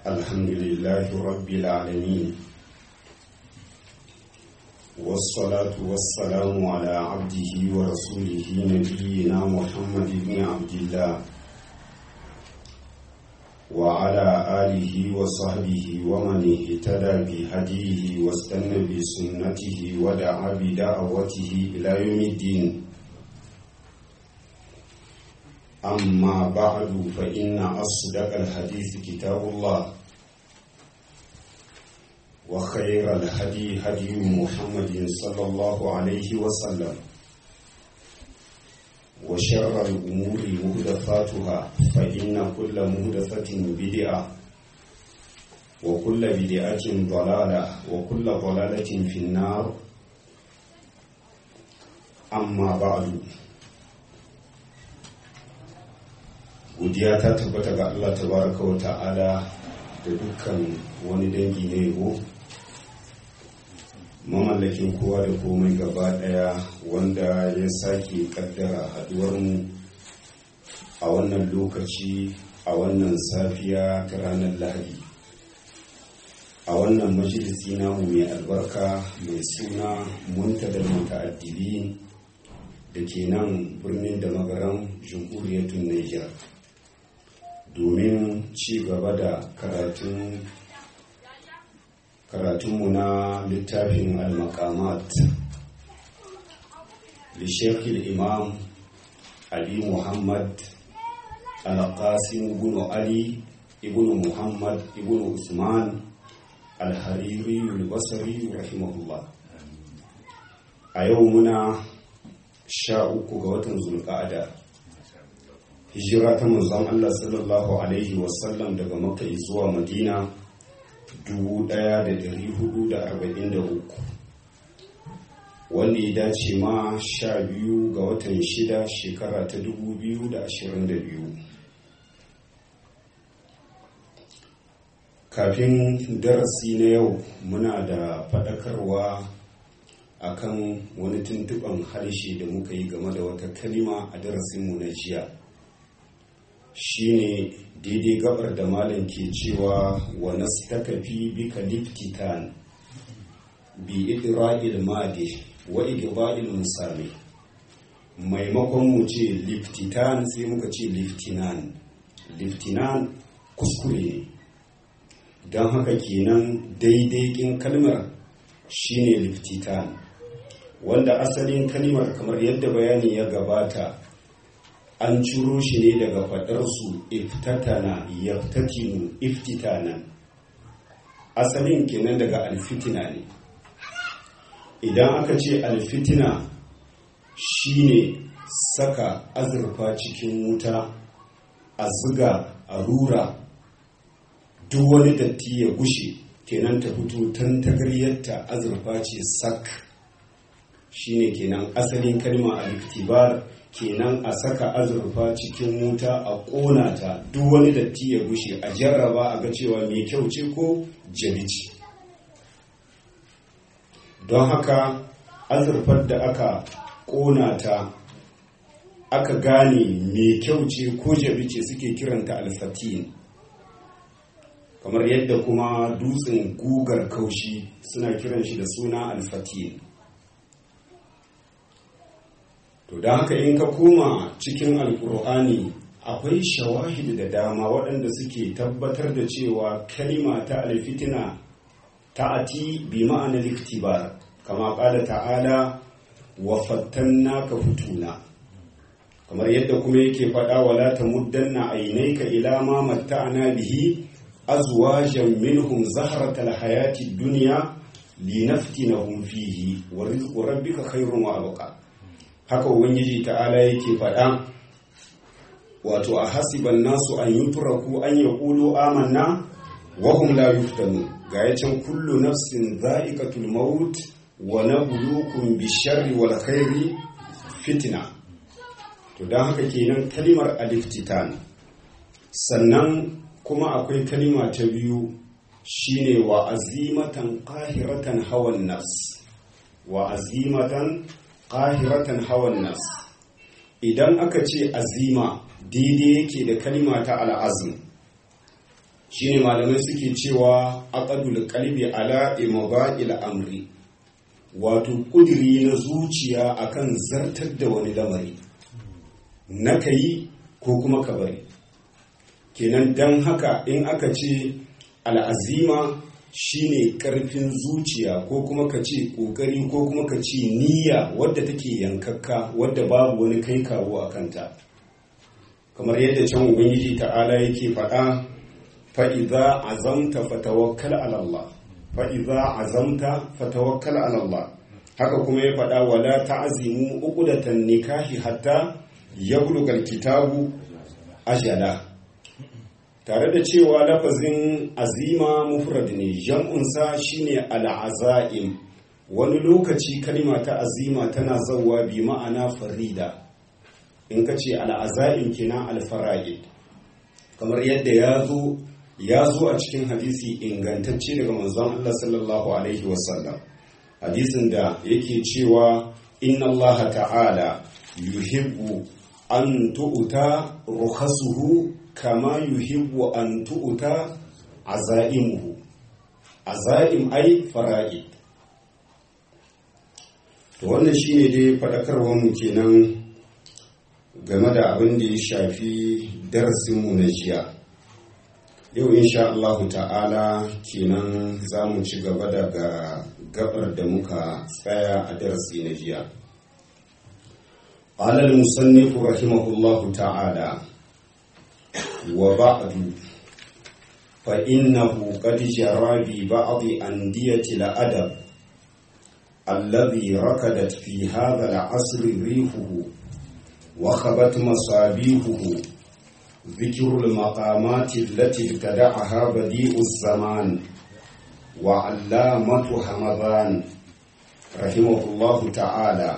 الحمد لله رب العالمين والصلاة والسلام على عبده ورسوله نبينا محمد بن عبد الله وعلى آله وصحبه ومن اهتدى بهديه واستنى بسنته ودعا بدعوته إلى يوم الدين أما بعد فإن أصدق الحديث كتاب الله وخير الهدي هدي محمد صلى الله عليه وسلم وشر الأمور مهدفاتها فإن كل مهدفة بدعة وكل بدعة ضلالة وكل ضلالة في النار أما بعد godiya ta tabbata ga Allah tabaraka wa ta'ala da dukkan wani dangi na yabo mamallakin kowa da komai gaba daya wanda ya sake kaddara haduwarmu a wannan lokaci a wannan safiya ta ranar lahadi a wannan majalisi namu mai albarka mai suna muntadar muta'addili da ke nan birnin da magaran jamhuriyatun niger domin ci gaba da karatun karatunmu na littafin al-maqamat lishekil imam ali muhammad al-qasim ibn ali ibn muhammad ibn usman al-hariri al-basri rahimahullah a yau muna sha uku ga watan zulqa'ada hijira ta manzon Allah sallallahu alaihi wasallam daga makka zuwa madina 1443 wanda ya dace ma sha biyu ga watan shida shekara ta 2022 kafin darasi na yau muna da faɗakarwa akan wani tuntuɓan harshe da muka yi game da wata kalima a darasinmu na jiya shine daidai gabar da malam ke cewa wa nastakafi bika liftitan bi idra'il madi wa igda'il musami maimakon mu ce liftitan sai muka ce liftinan liftinan kuskure ne don haka kenan daidai kin kalmar shine liftitan wanda asalin kalmar kamar yadda bayani ya gabata an ciro shi ne daga faɗarsu iftatana yaftatinu iftitanan asalin kenan daga alfitina ne idan aka ce alfitina shine saka azurfa cikin wuta a ziga a rura duk wani datti ya gushe kenan ta fito tantagaryarta azurfa ce sak shine kenan asalin kalma al-iktibar kenan a saka azurfa cikin wuta a ƙona ta duk wani datti ya gushe a jarraba a ga cewa mai kyau ce ko jalici don haka azurfar da aka ƙona ta aka gane mai kyau ce ko jabice suke kiranta alfatin kamar yadda kuma dutsen gugar kaushi suna kiran shi da suna alfatin to da haka in ka koma cikin alkur'ani akwai shawahid da dama waɗanda suke tabbatar da cewa kalima ta alfitina ta'ati bi ma'anar iktibar kama ƙada ta'ala wa fattanna ka fituna kamar yadda kuma yake faɗa wala ta muddanna ainaika ila ma matta'ana bihi azwajan minhum zahratal hayati dunya linaftinahum fihi wa rizqu rabbika khairun wa abqa haka ubangiji ta'ala yake faɗa wato a hasiban nasu an yutraku an yaqulu amanna wa hum la yuftanu ga yacin kullu nafsin za'iqatul maut wa nabluukum bisharri wal khairi fitna to dan haka kenan kalimar aliftitan sannan kuma akwai kalima ta biyu shine wa azimatan qahiratan hawan nafs wa azimatan qahiratan hawan nas idan aka ce azima daidai yake da kalima ta al'azm shine malamai suke cewa aqdul qalbi ala imda'il amri wato kudiri na zuciya akan zartar da wani lamari na kai ko kuma ka bari kenan dan haka in aka ce al'azima shine karfin zuciya ko kuma ka ce kokari ko kuma ka ce niyya wadda take yankakka wadda babu wani kai kawo a kanta kamar yadda can ubangiji ta'ala yake faɗa fa'iza azamta fatawakkal alallah fa'iza azamta fatawakkal alallah haka kuma ya faɗa wala ta'azimu uqdatan nikahi hatta yablugal kitabu ajala tare da cewa lafazin azima mufrad ne jam'unsa shine al'azaim wani lokaci kalma ta azima tana zawa bi ma'ana farida in ka ce al'azaim kina alfara'id kamar yadda ya zo ya zo a cikin hadisi ingantacce daga manzon Allah sallallahu alaihi wasallam hadisin da yake cewa inna Allah ta'ala yuhibbu an tu'ta rukhasuhu kama yuhibbu an tu'ta azaimuhu azaim ai fara'id to wannan shine dai fadakarwar mu kenan game da abin da ya shafi darasin mu na jiya yau insha Allah ta'ala kenan za mu ci gaba daga gabar da muka tsaya a darasi na jiya قال المصنف رحمه الله تعالى وبعد فإنه قد جرى ببعض أندية الأدب الذي ركدت في هذا العصر ريحه وخبت مصابيحه ذكر المقامات التي ابتدعها بديء الزمان وعلامة همذان رحمه الله تعالى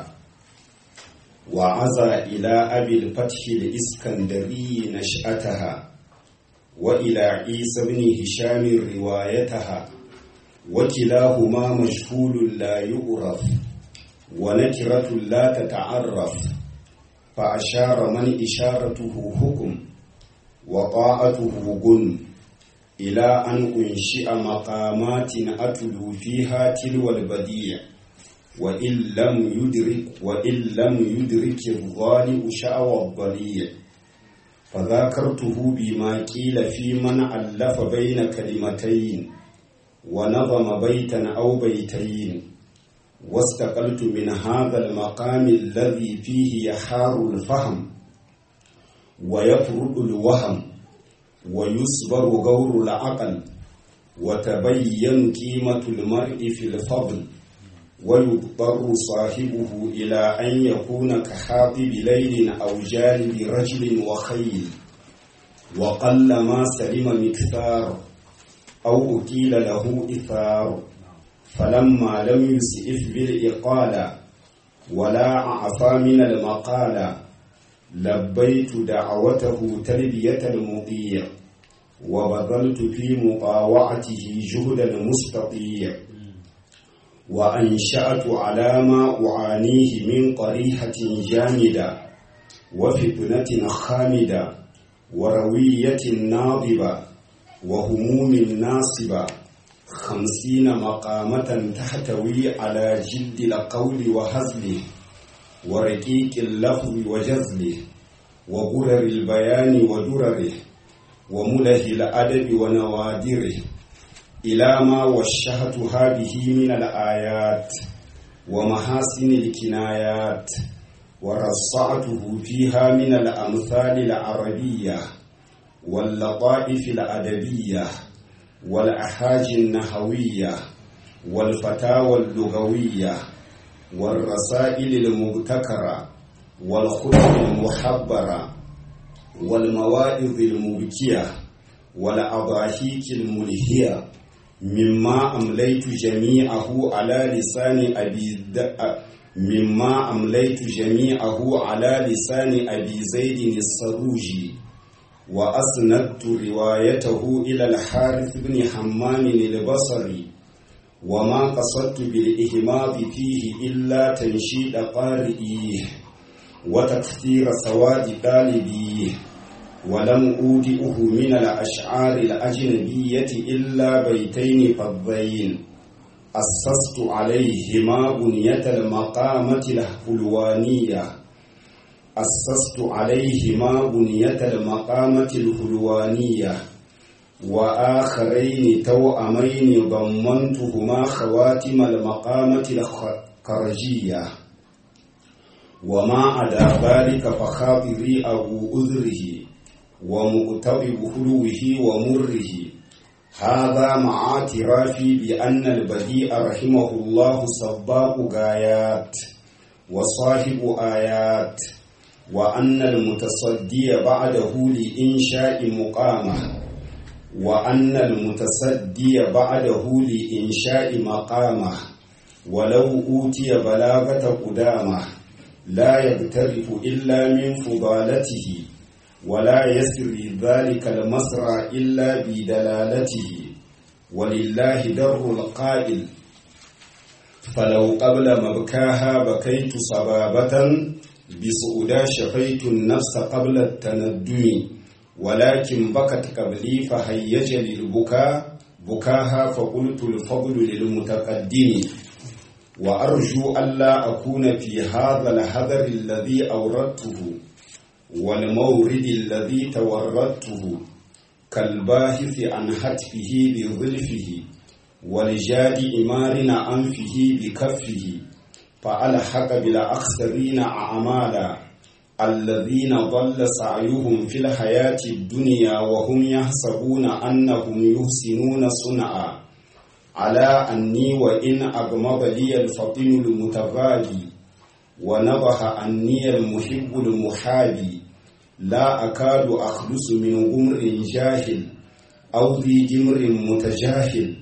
وعزى إلى أبي الفتح الإسكندري نشأتها وإلى عيسى بن هشام روايتها وكلاهما مجهول لا يعرف ونكرة لا تتعرف فأشار من إشارته حكم وطاعته جن إلى أن أنشئ مقامات أتلو فيها تلو البديع وإن لم يدرك وإن لم يدرك الظالم شأوى الضليع فذاكرته بما قيل في من ألف بين كلمتين ونظم بيتا أو بيتين واستقلت من هذا المقام الذي فيه يحار الفهم ويفرد الوهم ويصبر غور العقل وتبين قيمة المرء في الفضل ويضطر صاحبه إلى أن يكون كحاطب ليل أو جانب رجل وخيل وقل ما سلم مكثار أو أكيل له إثار فلما لم يسئف بالإقالة ولا أعفى من المقالة لبيت دعوته تلبية المطيع وبذلت في مطاوعته جهد المستطيع وأنشأت على ما أعانيه من قريحة جامدة وفتنة خامدة وروية ناضبة وهموم ناصبة خمسين مقامة تحتوي على جلد القول وهزله ورقيق اللفظ وجزله وغرر البيان ودرره ومله الأدب ونوادره إلى ما وشهتها به من الآيات ومحاسن الكنايات ورصعته فيها من الأمثال العربية واللطائف الأدبية والأحاج النحوية والفتاوى اللغوية والرسائل المبتكرة والخطب المحبرة والمواعظ المبكية والأضاحيك الملهية مما أمليت جميعه على لسان أبي د... مما أمليت جميعه على لسان أبي زيد السروجي وأسندت روايته إلى الحارث بن حمام البصري وما قصدت بالإهماض فيه إلا تنشيد قارئيه وتكثير سواد طالبيه ولم أودئه من الأشعار الأجنبية إلا بيتين فضين أسست عليهما بنية المقامة الحلوانية أسست عليهما بنية المقامة الحلوانية وآخرين توأمين ضمنتهما خواتم المقامة الخرجية وما عدا ذلك فخاطري أبو أذره ومؤتبب خلوه ومره هذا مع اعترافي بأن البديع رحمه الله سباق غايات وصاحب آيات وأن المتصدي بعده لإنشاء مقامه وأن المتصدي بعده لإنشاء مقامه ولو أوتي بلاغة قدامه لا يغترف إلا من فضالته ولا يسري ذلك المسرى إلا بدلالته ولله در القائل فلو قبل مبكاها بكيت صبابة بسؤدا شفيت النفس قبل التندم ولكن بكت قبلي فهيج للبكاء بكاها فقلت الفضل للمتقدم وأرجو ألا أكون في هذا الهذر الذي أوردته والمورد الذي توردته كالباحث عن هتفه بظلفه ولجاد إمار أنفه بكفه فألحق بالأخسرين أعمالا الذين ضل سعيهم في الحياة الدنيا وهم يحسبون أنهم يحسنون صنعا على أني وإن أغمض لي الفطن المتغابي ونبه أني المحب المحابي لا أكاد أخلص من غمر جاهل أو ذي جمر متجاهل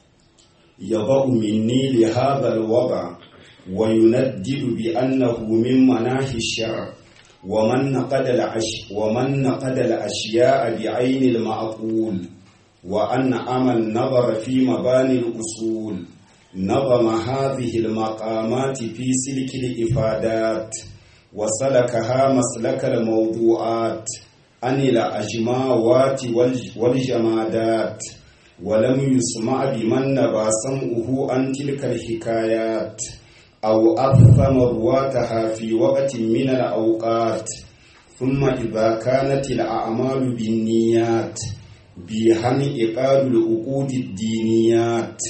يضع مني لهذا الوضع ويندد بأنه من مناهي الشرع ومن نقد العش ومن نقد الأشياء بعين المعقول وأن أمى النظر في مباني الأصول نظم هذه المقامات في سلك الإفادات وسلكها مسلك الموضوعات عن الأجماوات والجمادات ولم يسمع بمن نبى سمعه عن تلك الحكايات أو أثم رواتها في وقت من الأوقات ثم إذا كانت الأعمال بالنيات بهم إقال العقود الدينيات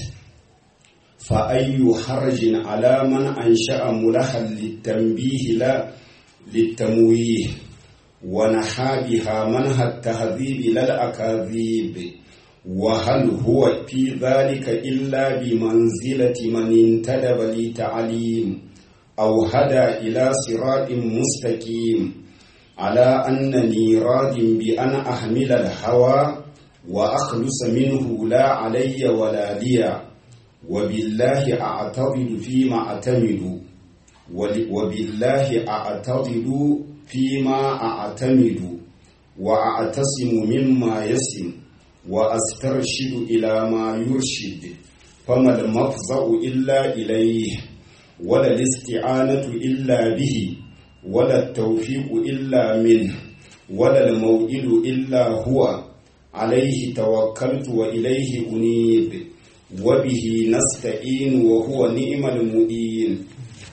فأي حرج على من أنشأ ملحا للتنبيه لا للتمويه ونحى بها منهى التهذيب لا الأكاذيب وهل هو في ذلك إلا بمنزلة من انتدب لتعليم أو هدى إلى صراط مستقيم على أنني راد بأن أحمل الهوى وأخلص منه لا علي ولا لي وبالله أعتضد فيما أعتمد وبالله أعتضد فيما أعتمد وأعتصم مما يسم وأسترشد إلى ما يرشد فما المفزع إلا إليه ولا الاستعانة إلا به ولا التوفيق إلا منه ولا الموئل إلا هو عليه توكلت وإليه أنيب وبه نستعين وهو نعم المؤين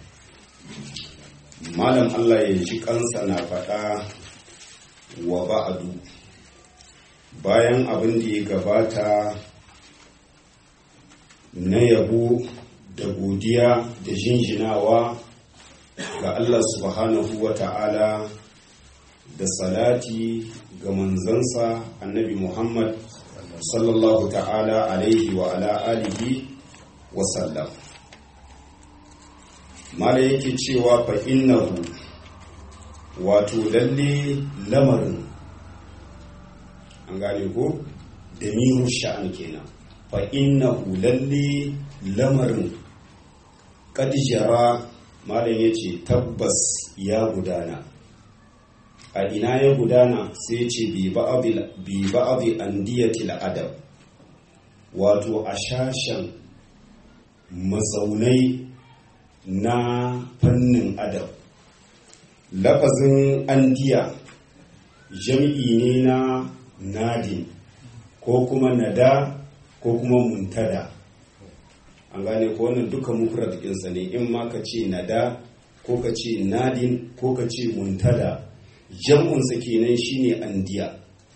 malam Allah ya ji kansa na faɗa wa ba'adu bayan abin da ya gabata na yabo da godiya da jinjinawa ga Allah subhanahu wa ta'ala da salati ga manzansa annabi Muhammad sallallahu ta'ala alaihi wa ala alihi wa sallam mala yake cewa fa innahu wato lalle lamarin an gane ko da miru sha'an kenan fa innahu lalle lamarin kad jara malam yace tabbas ya gudana a ina ya gudana sai ce bi ba'adhi andiyatil adab wato a shashen mazaunai na fannin adab lafazin andiya jam'i ne na nadin ko kuma nada ko kuma muntada an gane ko wannan duka mufrad ɗinsa ne in ma ka ce nada ko ka ce nadin ko ka ce muntada jam'unsa kenan shine andiya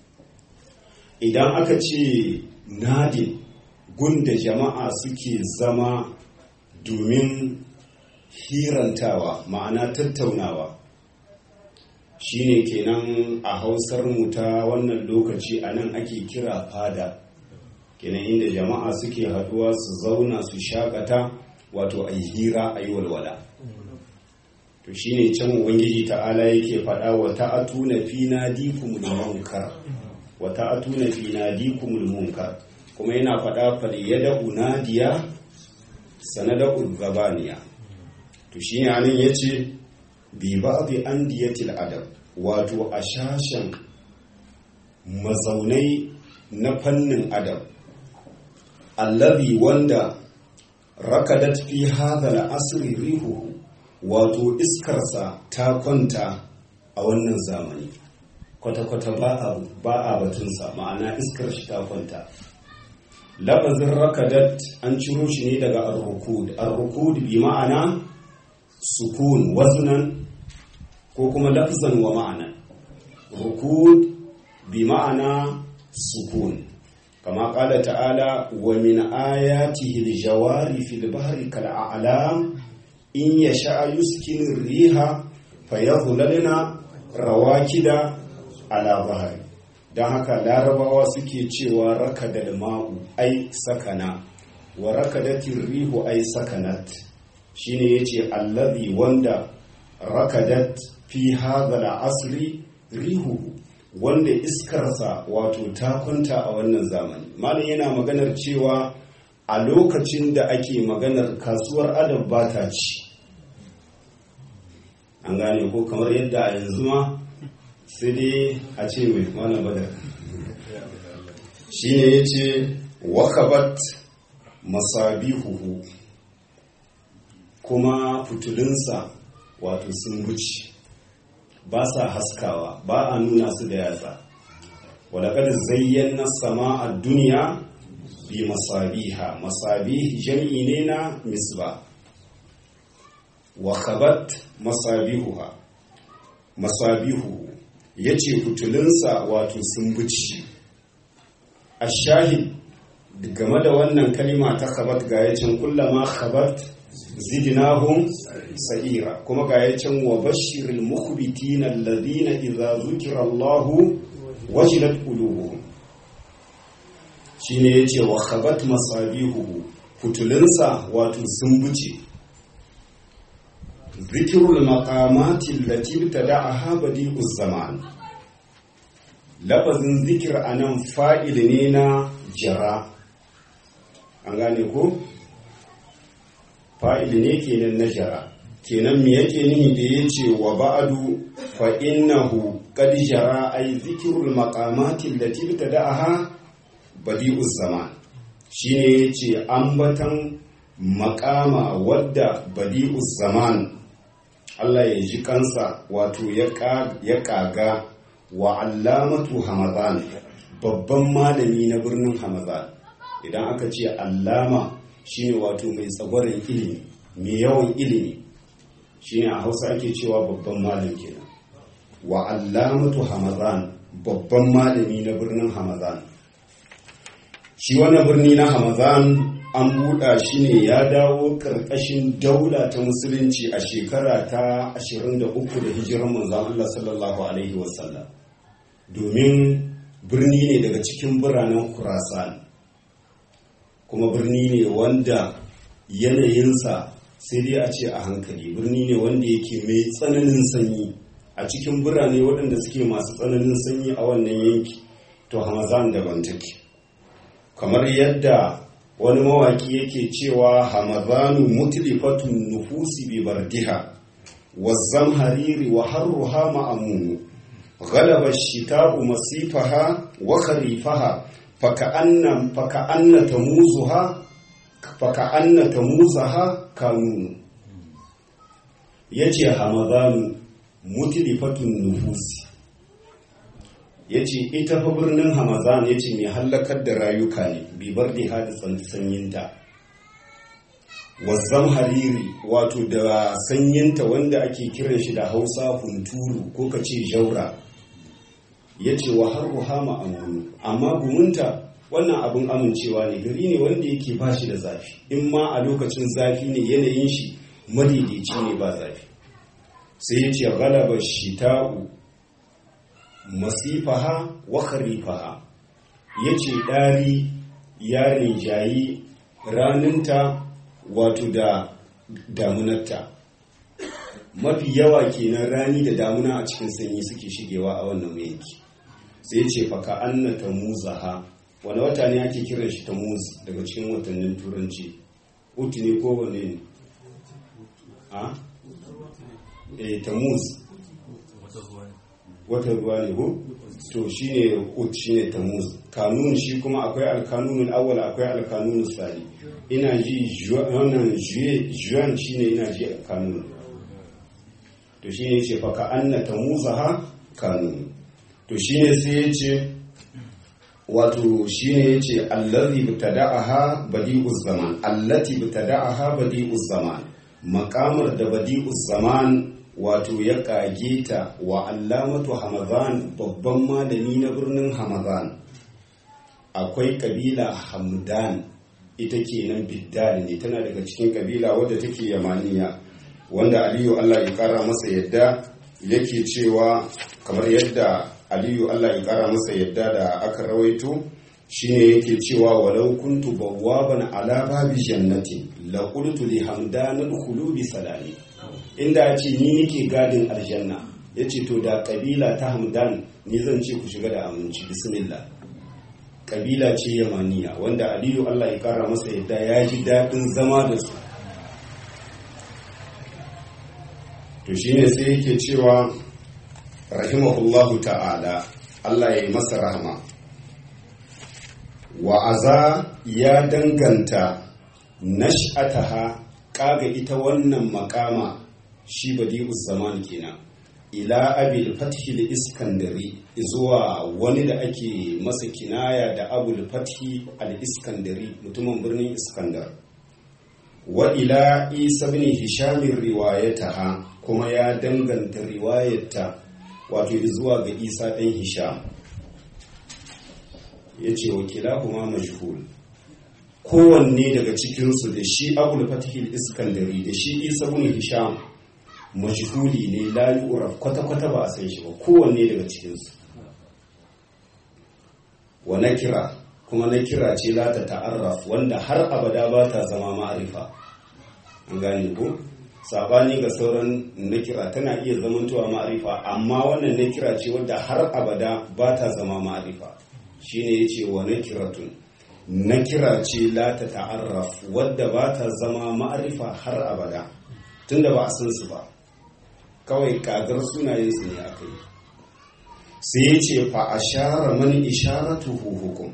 idan aka ce nadin gunda jama'a suke zama domin hirantawa ma'ana tattaunawa shine kenan a hausar mu ta wannan lokaci a nan ake kira fada kenan inda jama'a suke haduwa su zauna su shakata wato a hira a yi walwala to shine can ubangiji ta'ala yake faɗa wa ta'atuna fi nadikumul munkar wa ta'atuna fi nadikumul munkar kuma yana faɗa fal yada unadiya sanada'u zabaniya to shine anan yace bi ba'dhi andiyatil adab wato a shashen mazaunai na fannin adab allazi wanda rakadat fi hadha al-asri rihuhu wato iskarsa ta kwanta a wannan zamani kwata-kwata ba a batunsa ma'ana iskar shi ta kwanta labazin rakadat an ciro shi ne daga arrukud arrukud bi ma'ana sukun waznan ko kuma lafzan wa ma'ana rukud bi ma'ana sukun kama kala ta'ala wa min ayatihi al-jawari fil bahri kal a'lam in yasha yuskin riha fayadhlalna rawakida ala bahri don haka larabawa suke cewa rakadal ma'u ai sakana wa rakadatin rihu ai sakanat shine yace allazi wanda rakadat fi hadha asri rihu wanda iskarsa wato ta kwanta a wannan zamani malam yana maganar cewa a lokacin da ake maganar kasuwar adab ba ta ci an gane ko kamar yadda a yanzu ma sai dai a ce mai wannan badar shine ya ce wakabat masabihuhu kuma fitulinsa wato sun wuce ba sa haskawa ba a nuna su da yatsa wadakar zayyana sama a duniya bi masabiha masabih jam'i ne na misba wakabat masabihuha masabihuhu ya ce fitulinsa wato sun buci a shahid game da wannan kalima ta khabat ga yacin kullama khabat zidnahum sa'ira kuma ga yacin wa bashiril mukhbitina alladhina idza zukira Allah wajilat qulubuhum shine yace wa khabat masabihu fitulinsa wato sun buce zikirul maqamati allati tada'aha badi'uz zaman lafazin zikir anan fa'il ne na jara an gane ko fa'il ne kenan na jara kenan me yake nihi da yace wa ba'du fa innahu qad jara ay zikrul maqamati allati tada'aha badi'uz zaman shine yace ambatan makama wadda badi'uz zaman Allah ya ji kansa wato ya kaga wa allamatu hamadan babban malami na birnin hamadan idan aka ce allama shine wato mai tsagwaron ilimi mai yawan ilimi shine a hausa ake cewa babban malam kenan wa allamatu hamadan babban malami na birnin hamadan shi wannan birni na hamadan an buɗa shi ne ya dawo ƙarƙashin daula ta musulunci a shekara ta 23 da hijirar manzan Allah sallallahu Alaihi wasallam domin birni ne daga cikin biranen kurasan kuma birni ne wanda yanayinsa sai dai a ce a hankali birni ne wanda yake mai tsananin sanyi a cikin birane waɗanda suke masu tsananin sanyi a wannan yanki to hamazan daban take kamar yadda wani mawaki yake cewa hamadanu mutlifatun nufusi bi bardiha wazzam hariri wa harruha ma'amunu ghalaba shita'u masifaha wa kharifaha faka'anna faka'anna tamuzuha faka'anna tamuzaha kanunu yace hamadanu mutlifatun nufusi ya ce ita fa birnin hamazan ya ce mai hallakar da rayuka ne bibar da hada sanyinta wazzam hariri wato da sanyinta wanda ake kiran shi da hausa hunturu ko ka ce jaura ya ce wa har ruhama amunu amma gumunta wannan abin amincewa ne gari ne wanda yake ba shi da zafi in ma a lokacin zafi ne yanayin shi madaidaici ne ba zafi sai ya ce galaba shita'u masifaha wa kharifaha ya ce ɗari yarin jayi raninta wato da damunarta mafi yawa kenan rani da damuna a cikin sanyi suke shigewa a wannan yanki sai ce faka anna ta muzaha wani wata ne ake kiran shi ta muz daga cikin watannin turanci utu ne ko wane ne a? e ta muz watan ruwa ne ko to shi ne ut shi ne ta muz kanun shi kuma akwai alkanunul awwal akwai alkanunul sani ina ji wannan juan shi ne ina ji kanun to shi ne ce faka anna ta muzaha kanun to shi ne sai ya ce wato shi ne ya ce allazi btada'aha badi'uz zaman allati btada'aha badi'uz zaman makamar da badi'uz zaman wato ya kage ta wa allamatu hamadan babban malami na birnin hamadan akwai kabila hamdan ita kenan biddal ne tana daga cikin kabila wadda take yamaniya wanda aliyu allah ya kara masa yadda yake cewa kamar yadda aliyu allah ya kara masa yadda da aka rawaito shine yake cewa walau kuntu bawwaban ala babi jannati la qultu li hamdan udkhulu bi salami inda ce ni nake gadin aljanna yace to da kabila ta hamdan ni zan ce ku shiga da aminci bismillah kabila ce yamaniya wanda aliyu allah ya kara masa yadda ya ji daɗin zama da su to shine sai yake cewa rahimahullahu ta'ala Allah ya yi masa rahama wa'aza ya danganta nash'ataha kaga ita wannan makama shi badi'us zaman kenan ila abil fathi iskandari zuwa wani da ake masa kinaya da abul fathi al-iskandari mutumin birnin iskandar wa ila isa bin hishamin riwayataha kuma ya danganta riwayata wato zuwa ga isa ɗan hisham ya ce wakila kuma majhul kowanne daga cikinsu da shi abul fatihil iskandari da shi isa bin hisham majhuli ne la yu'raf kwata-kwata ba a san shi ba kowanne daga cikinsu wa nakira kuma nakira ce la ta ta'arraf wanda har abada ba ta zama ma'arifa an gane ko sabani ga sauran nakira tana iya zamantowa ma'arifa amma wannan nakira ce wadda har abada ba ta zama ma'arifa shine yace wa nakiratun nakira ce la ta ta'arraf wadda ba ta zama ma'arifa har abada tunda ba a san su ba kawai kagar sunayen su ne aka yi sai ya ce fa ashara man isharatuhu hukum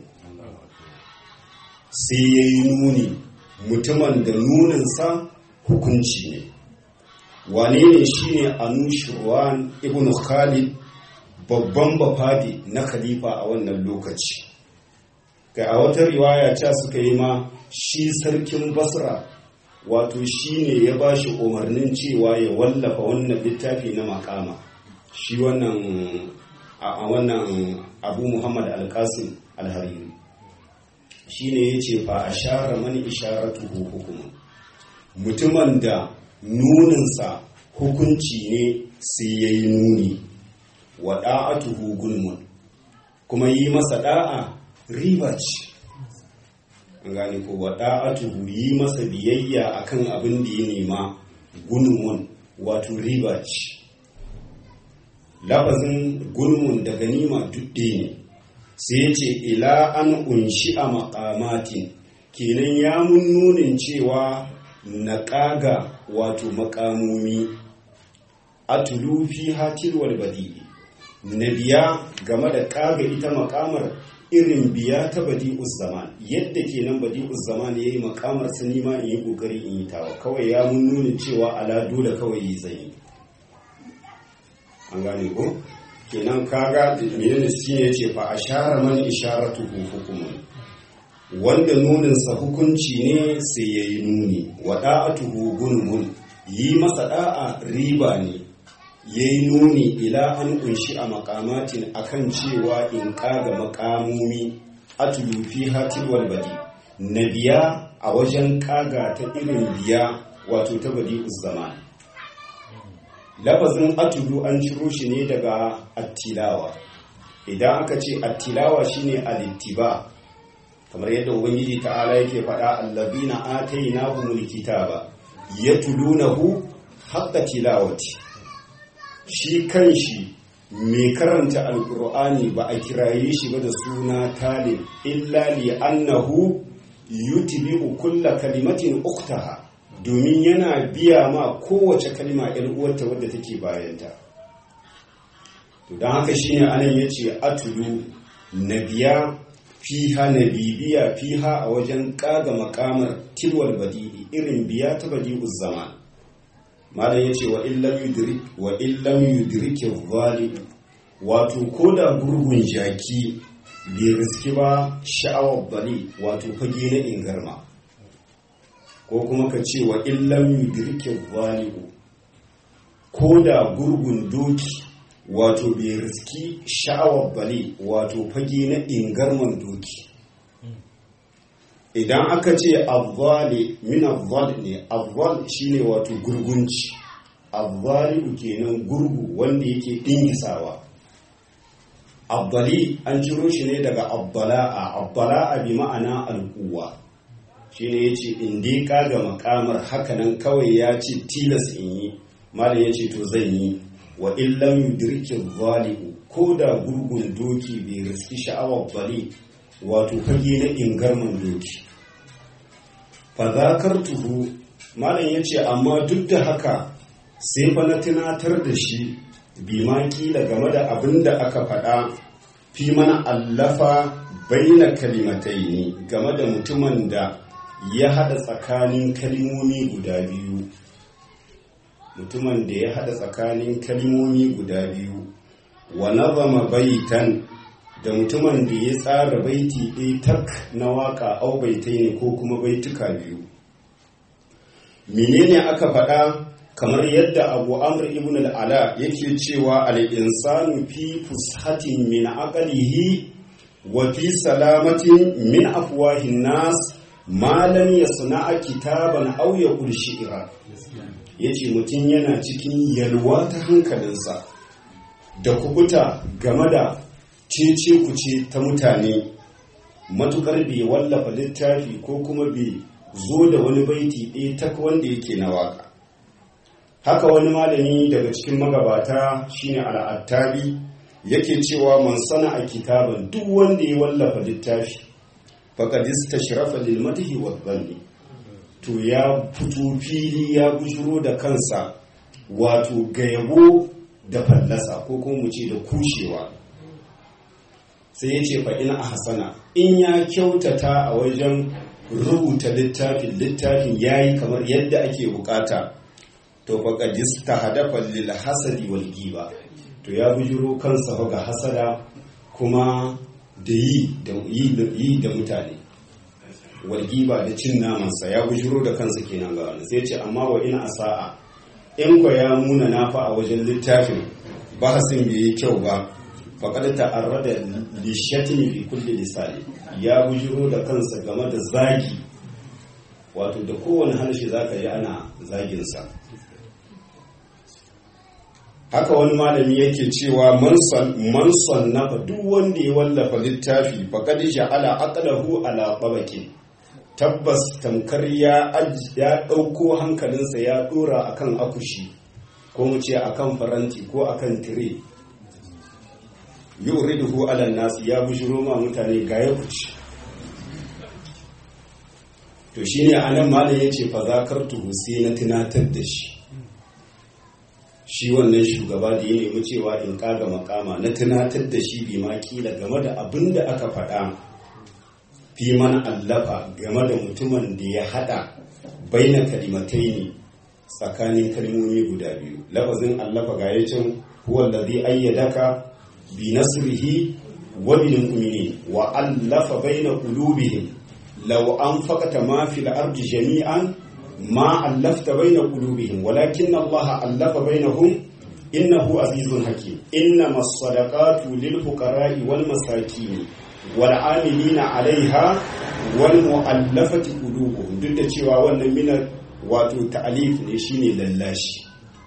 sai ya yi nuni mutumin da nuninsa hukunci ne wane ne shi ne anushirwan ibn khalid babban bafadi na khalifa a wannan lokaci ga a wata riwaya ca suka yi ma shi sarkin basra wato shi ne ya ba shi umarnin cewa ya wallafa wannan littafi na makama shi wannan a wannan abu muhammad alkasim alhariri shi ne ya ce fa a share mani isharatu hukuma mutumin da nuninsa hukunci ne sai ya yi nuni wa da'atuhu gulmun kuma yi masa da'a riba ce an gane ko wa da'atuhu yi masa biyayya akan abin da ya nema gulmun wato riba ce lafazin gulmun da ganima dudde ne sai ya ce ila an unshi a makamatin kenan ya mun nunin cewa na ƙaga wato makamomi a tulufi hatilwal badi na biya game da ƙaga ita makamar irin biya ta badi zaman yadda kenan badi zaman ya yi makamar su nima in yi ƙoƙari in yi tawa kawai ya mun nunin cewa ala dole kawai yi zai an gane ko kenan kaga menene shine yace fa ashara man isharatu hukumun wanda nuninsa hukunci ne sai yayi nuni wa da'atuhu gunmun yi masa da'a riba ne yayi nuni ila an kunshi a makamatin akan cewa in kaga makamomi atulu fi hatil wal badi nabiya a wajen kaga ta irin biya wato ta badi zaman lafazin atulu an ciro shi ne daga attilawa idan aka ce attilawa shine alittiba kamar yadda ubangiji ta'ala yake faɗa allazina atainahumul kitaba yatlunahu haqqa tilawati shi kanshi mai karanta alkur'ani ba a kiraye shi ba da suna talib illa li annahu yutbi'u kulla kalimatin uktaha domin yana biya ma kowace kalma ‘yan uwarta wadda take bayanta. To don haka shi ne anan ya ce atulu na biya fiha na bibiya fiha a wajen ƙaga makamar tilwal badi'i irin biya ta badi'u zama. Malam ya ce wa illam yudrike zali'u wato ko da gurgun jaki bai riski ba sha'awar bali wato fage na ingarma. ko kuma ka ce wa illam yudrike zali'u ko da gurgun doki wato bai riski sha'awar bali wato fage na ingarman doki idan aka ce azzali min azzal ne azzal shine wato gurgunci azzali'u kenan gurgu wanda yake dingisawa abbali an ciro shi ne daga abbala'a abbala'a bi ma'ana al'uwa shi ne ya ce in dai kaga makamar hakanan kawai ya ce tilas in yi malam ya ce to zan yi wa illam yudriki zali'u ko da gurgun doki bai riski sha'awar bali wato fage na ingarman doki fa zakartuhu malam ya ce amma duk da haka sai fa na tunatar da shi bi ma kila game da abin da aka faɗa fi mana allafa baina kalimatai ne game da mutumin da ya haɗa tsakanin kalimomi guda biyu mutumin da ya haɗa tsakanin kalimomi guda biyu wa nazama baitan da mutumin da ya tsara baiti ɗaya tak na waka au baitai ne ko kuma baituka biyu menene aka faɗa kamar yadda abu amr ibn al'ala yake cewa al'insanu fi fushatin min aqalihi wa fi salamatin min afwahin nas malam ya sana'a kitaban aw ya shi'ira yace mutum yana cikin yalwa ta hankalinsa da kubuta game da cece kuce ta mutane matukar bai wallafa littafi ko kuma bai zo da wani baiti ɗaya ta wanda yake na waka haka wani malami daga cikin magabata shine al'attabi yake cewa man sana a kitaban duk wanda ya wallafa littafi faqad istashrafa lil madhi wa dhanni to ya fito fili ya bujuro da kansa wato ga yabo da fallasa ko kuma mu ce da kushewa sai ya ce fa ina ahsana in ya kyautata a wajen rubuta littafin littafin yayi kamar yadda ake bukata to faqad istahadafa lil hasadi wal giba to ya bujuro kansa ga hasada kuma da yi da yi da mutane wal giba da cin namansa ya bujuro da kansa kenan ga wani sai ce amma wa ina asa'a in ko ya muna nafa a wajen littafin bahasin bai yi kyau ba faqad ta'arrada li shatmi fi kulli lisani ya bujuro da kansa game da zagi wato da kowane harshe zaka yi ana zagin sa haka wani malami yake cewa man sannafa duk wanda ya wallafa littafi faqad ja'ala aqlahu ala tabaqin tabbas tamkar ya ya dauko hankalinsa ya dora akan akushi ko mu ce akan faranti ko akan tire yuriduhu ala nas ya bushiro ma mutane ga ya kuci to shine anan malam yace fa zakartuhu sai na tunatar da shi shi wannan shugaba da ya nemi cewa in kaga makama na tunatar da shi bi ma kila game da abin da aka faɗa fi man allafa game da mutumin da ya haɗa baina kalimatai ne tsakanin kalmomi guda biyu lafazin allafa ga yacin huwa allazi ayyadaka bi nasrihi wa bil mu'minin wa allafa baina qulubihim law anfaqta ma fil ardi jami'an ma allafta baina qulubihim walakin Allah allafa bainahum innahu azizun hakim innama as-sadaqatu lil fuqara'i wal masakin wal 'amilina 'alayha wal mu'allafati qulubuhum duk da cewa wannan minar wato ta'alif ne shine lallashi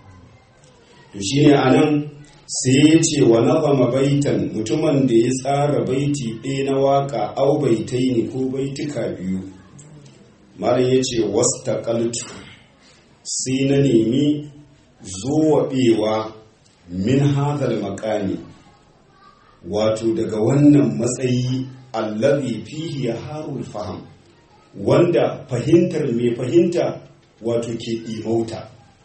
to shine anan sai ya ce wa nazama baitan mutumin da ya tsara baiti ɗaya na waka au baitai ne ko baituka biyu malam ya ce wastaqaltu sai na nemi zuwaɓewa min hadal makami wato daga wannan matsayi allazi fihi ya harul faham wanda fahimtar mai fahimta wato ke imauta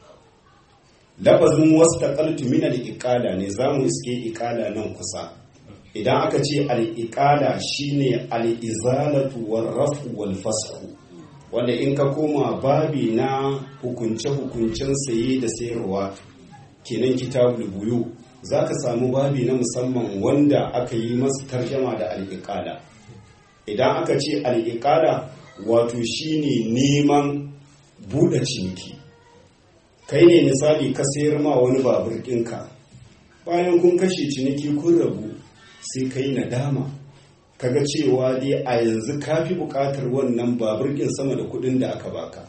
lafazin wastaqaltu min al-iqala ne zamu iske iqala nan kusa idan aka ce al-iqala shine al-izalatu war-rafu wal-fasxu wanda in ka koma babi na hukunce-hukuncen saye da sayarwa kenan kitabul buyu za ka samu babi na musamman wanda aka yi masa tarjama da al'iƙada idan aka ce al'iƙada wato shine neman buɗe ciniki kai ne misali ka sayar ma wani babur ɗinka bayan kun kashe ciniki kun rabu sai kai nadama kaga cewa dai a yanzu ka fi buƙatar wannan babur ɗin sama da kuɗin da aka baka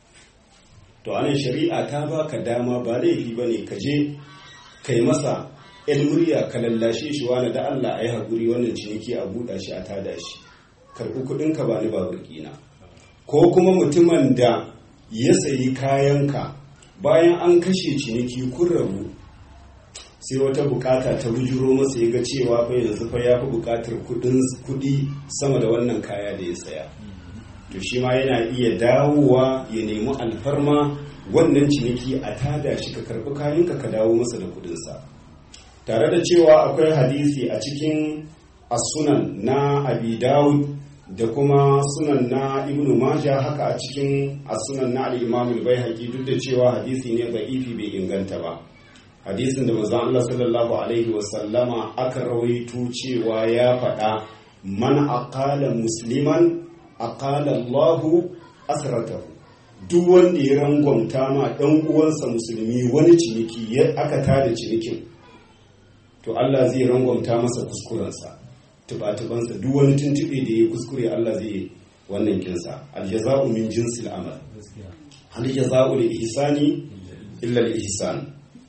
to anan shari'a ta baka dama ba laifi ba ne ka je kai masa yan murya ka lallashe shi wani da Allah a yi haƙuri wannan ciniki a buɗa shi a tada shi karɓi kuɗin ka ba ni babur ɗina ko kuma mutumin da ya sayi kayanka bayan an kashe ciniki kun rabu sai wata bukata ta bujuro masa ya ga cewa fa yanzu fa ya fi bukatar kudi sama da wannan kaya da ya saya to shi ma yana iya dawowa ya nemi alfarma wannan ciniki a tada shi ka karbi kayanka ka dawo masa da kudinsa tare da cewa akwai hadisi a cikin asunan na abi dawud da kuma sunan na ibnu maja haka a cikin asunan na al-imam al-baihaqi duk da cewa hadisi ne da'ifi bai inganta ba hadisin da manzon Allah sallallahu alaihi wasallama aka rawaito cewa ya faɗa man aqala musliman aqala Allahu asratahu duk wanda ya rangwamta ma dan uwansa musulmi wani ciniki ya aka tada cinikin to Allah zai rangwamta masa kuskurensa tubatubansa duk wani tuntube da ya kuskure Allah zai wannan kinsa aljaza'u min jinsil amal hal jaza'u lil ihsani illa al ihsan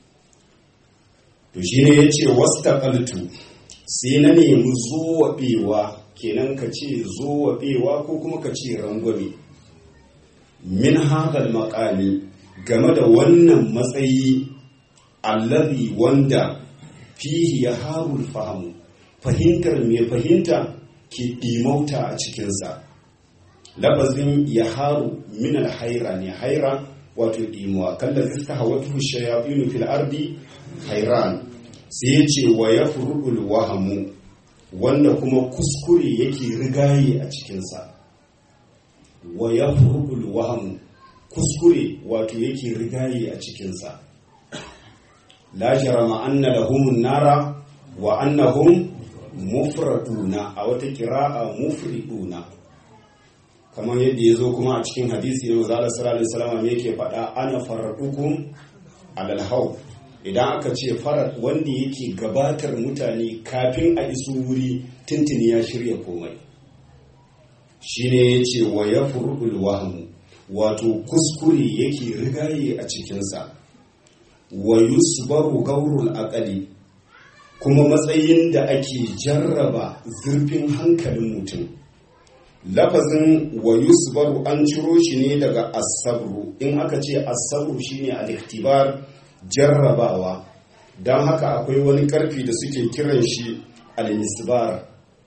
to shi ne ya ce wastaqaltu sai na nemi zuwaɓewa kenan ka ce zuwaɓewa ko kuma ka ce rangwame min hadal makami game da wannan matsayi allazi wanda fihi ya harul fahamu fahimtar mai fahimta ke ɗimauta a cikinsa lafazin ya haru min alhaira ne haira wato ɗimuwa kalla zista hawatu shayafinu fil ardi hairan sai ya ce wa ya furubul wahamu wanda kuma kuskure yake rigaye a cikinsa wa ya furubul wahamu kuskure wato yake rigaye a cikinsa la jarama anna lahumun nara wa annahum mufraduna a wata kira'a mufriduna kamar yadda ya zo kuma a cikin hadisi na maza Allah sallallahu alaihi wasallam yake faɗa ana faradukum alal haw idan aka ce farat wanda yake gabatar mutane kafin a iso wuri tuntuni ya shirya komai shine yace wa yafrudul wahmu wato kuskure yake rigaye a cikinsa wa yusbaru gaurul aqali kuma matsayin da ake jarraba zurfin hankalin mutum lafazin wa yusbaru an ciro shi ne daga asabru in aka ce asabru shine al-iktibar jarrabawa don haka akwai wani karfi da suke kiran shi al-misbar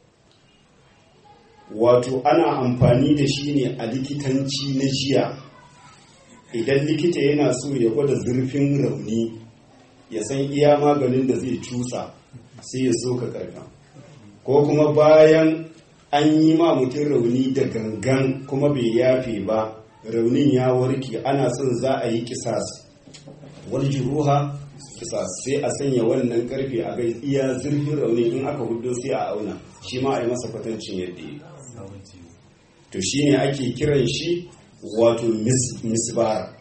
wato ana amfani da shi ne a likitanci na jiya idan likita yana so ya gwada zurfin rauni ya san iya maganin da zai cusa sai ya so ka karka ko kuma bayan an yi ma mutum rauni da gangan kuma bai yafe ba raunin ya warke ana son za a yi kisas wal juruha kisa sai a sanya wannan karfe a ga iya zurfin raunin in aka hudu sai a auna shi ma a yi masa kwatancin yadda ya to shi ne ake kiran shi wato misbara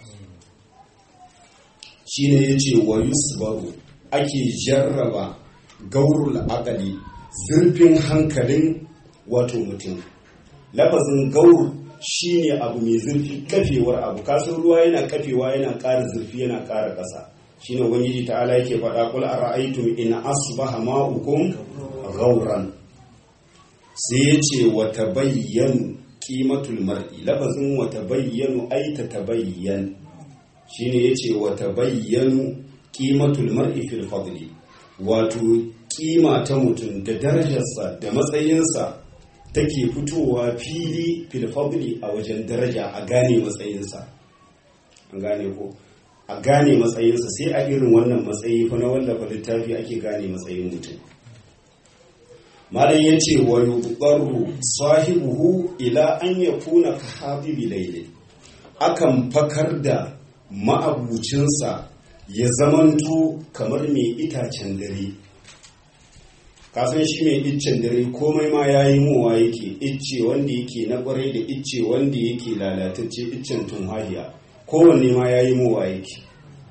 shi ne ya ce wa yusbaru ake jarraba gaurul akali zurfin hankalin wato mutum lafazin gaur shi ne abu mai zurfi kafewar abu kasan ruwa yana kafewa yana ƙara zurfi yana ƙara ƙasa shi ne wani ta'ala yake faɗa kul a ra'aitum in asbaha ma'ukum gauran sai ya ce wata bayyanu kimatul mar'i lafazin wata bayyanu ai ta tabayyan shi ne ya ce wata bayyanu kimatul mar'i fil fadli wato kima ta mutum da darajarsa da matsayinsa take fitowa fili filfabli a wajen daraja a gane matsayinsa an gane ko a gane matsayinsa sai a irin wannan matsayi fa na wallafa littafi ake gane matsayin mutum malam ya ce wa yuqarru sahibuhu ila an yakuna ka habibi layli akan fakar da ma'abucinsa ya zamanto kamar mai itacen dare kasan shi mai iccen dare komai ma ya yi mowa yake icce wanda yake na kwarai da icce wanda yake lalatacce iccen tunhahiya kowanne ma ya yi mowa yake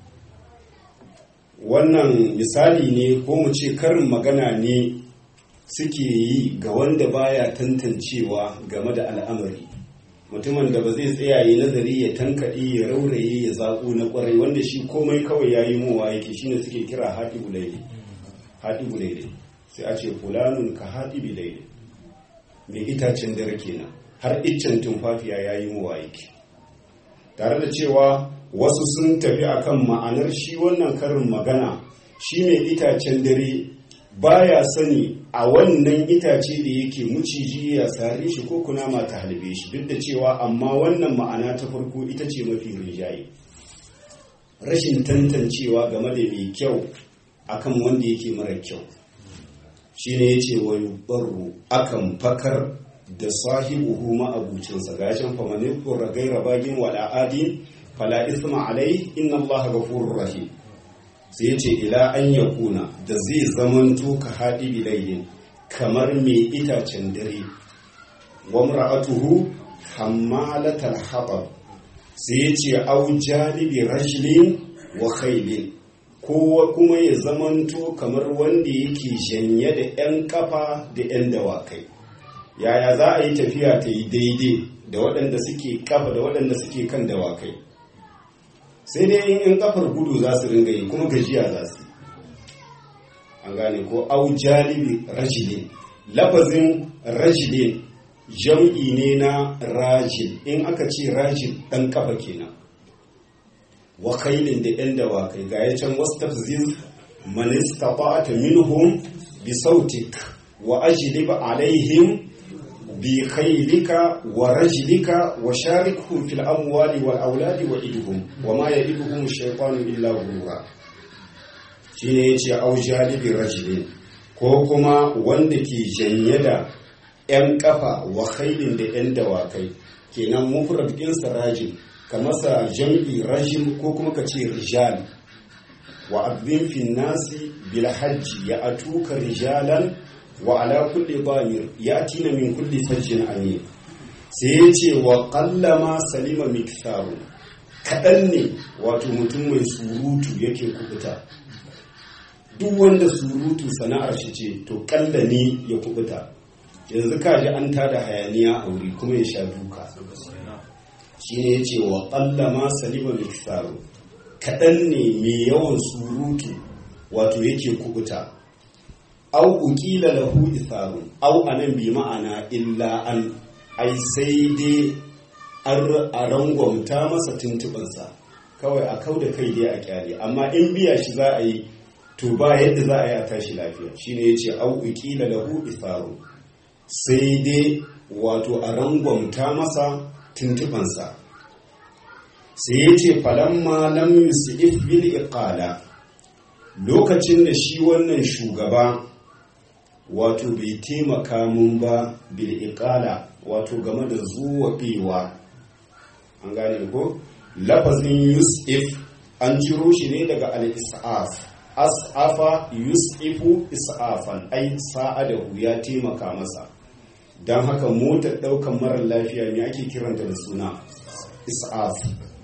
wannan misali ne ko mu ce karin magana ne suke yi ga wanda baya tantancewa game da al'amari mutumin da ba zai tsaya yi nazari ya tankaɗe ya rauraye ya zaƙo na kwarai wanda shi komai kawai ya yi mowa yake shine suke kira haɗi bulaide sai a ce fulanun ka haɗi bilaide mai itacen dare kenan har iccen tumfafiya ya yi muwa yake tare da cewa wasu sun tafi akan ma'anar shi wannan karin magana shi mai itacen dare baya sani a wannan itace da yake muciji ya sare shi ko kunama ta halbe shi duk da cewa amma wannan ma'ana ta farko ita ce mafi rinjaye rashin tantancewa game da mai kyau akan wanda yake mara kyau shine yace wa yubarru akan fakar da sahibuhu ma'abucinsa gashin famani qurra gaira bagin wala adin fala isma alai inna allaha ghafurur rahim sai yace ila an yakuna da zai zamanto ka hadi bilayin kamar mai itacen dare wa mar'atuhu hammalatal hatab sai yace au jalibi rajlin wa khaylin kowa kuma ya zamanto kamar wanda yake janye da 'yan kafa da 'yan dawakai yaya za a yi tafiya ta yi daidai da waɗanda suke kafa da waɗanda suke kan dawakai sai dai in 'yan kafar gudu za su ringa yi kuma gajiya za su an gane ko au jalibi rajilin lafazin rajilin jam'i ne na rajil in aka ce rajil ɗan kafa kenan wa kailin da ‘yan dawakai ga ya can wasu tafziz manista ta minhum bi sautik wa ajlib alaihim bi khailika wa rajlika wa sharikhum fil amwali wal auladi wa idhum wa ma ya'iduhum shaytanu illa ghurura shine yace au jalibi rajulin ko kuma wanda ke janye da ‘yan kafa wa khailin da ‘yan dawakai kenan mufrad ɗinsa rajin ka masa jam'i rajim ko kuma ka ce rijal wa abin fin nasi bil hajji ya atuka rijalan wa ala kulli damir ya tina min kulli fajjin amin sai ya ce wa kallama salima miksaru kaɗan ne wato mutum mai surutu yake kubuta duk wanda surutu sana'ar shi ce to kalla ne ya kubuta yanzu kaji an tada hayaniya a wuri kuma ya sha duka shi ne ya ce wa ƙallama salima miksaru kaɗan ne mai yawan surutu wato yake kubuta au ukila lahu itharun au anan bi ma'ana illa an ai sai dai a rangwamta masa tuntubansa kawai a kau da kai dai a kyale amma in biya shi za a yi to ba yadda za a yi a tashi lafiya shine ya ce au ukila lahu itharun sai dai wato a rangwamta masa tuntubansa sai ya ce falamma lam yusuf bil iqala lokacin da shi wannan shugaba wato bai taimaka mun ba bil iqala wato game da zuwa bewa an gane ko lafazin yusuf an ciro shi ne daga al-is'af as'afa yus'ifu is'afan ai sa'adahu ya taimaka masa don haka motar ɗaukan marar lafiya me ake kiranta da suna is'af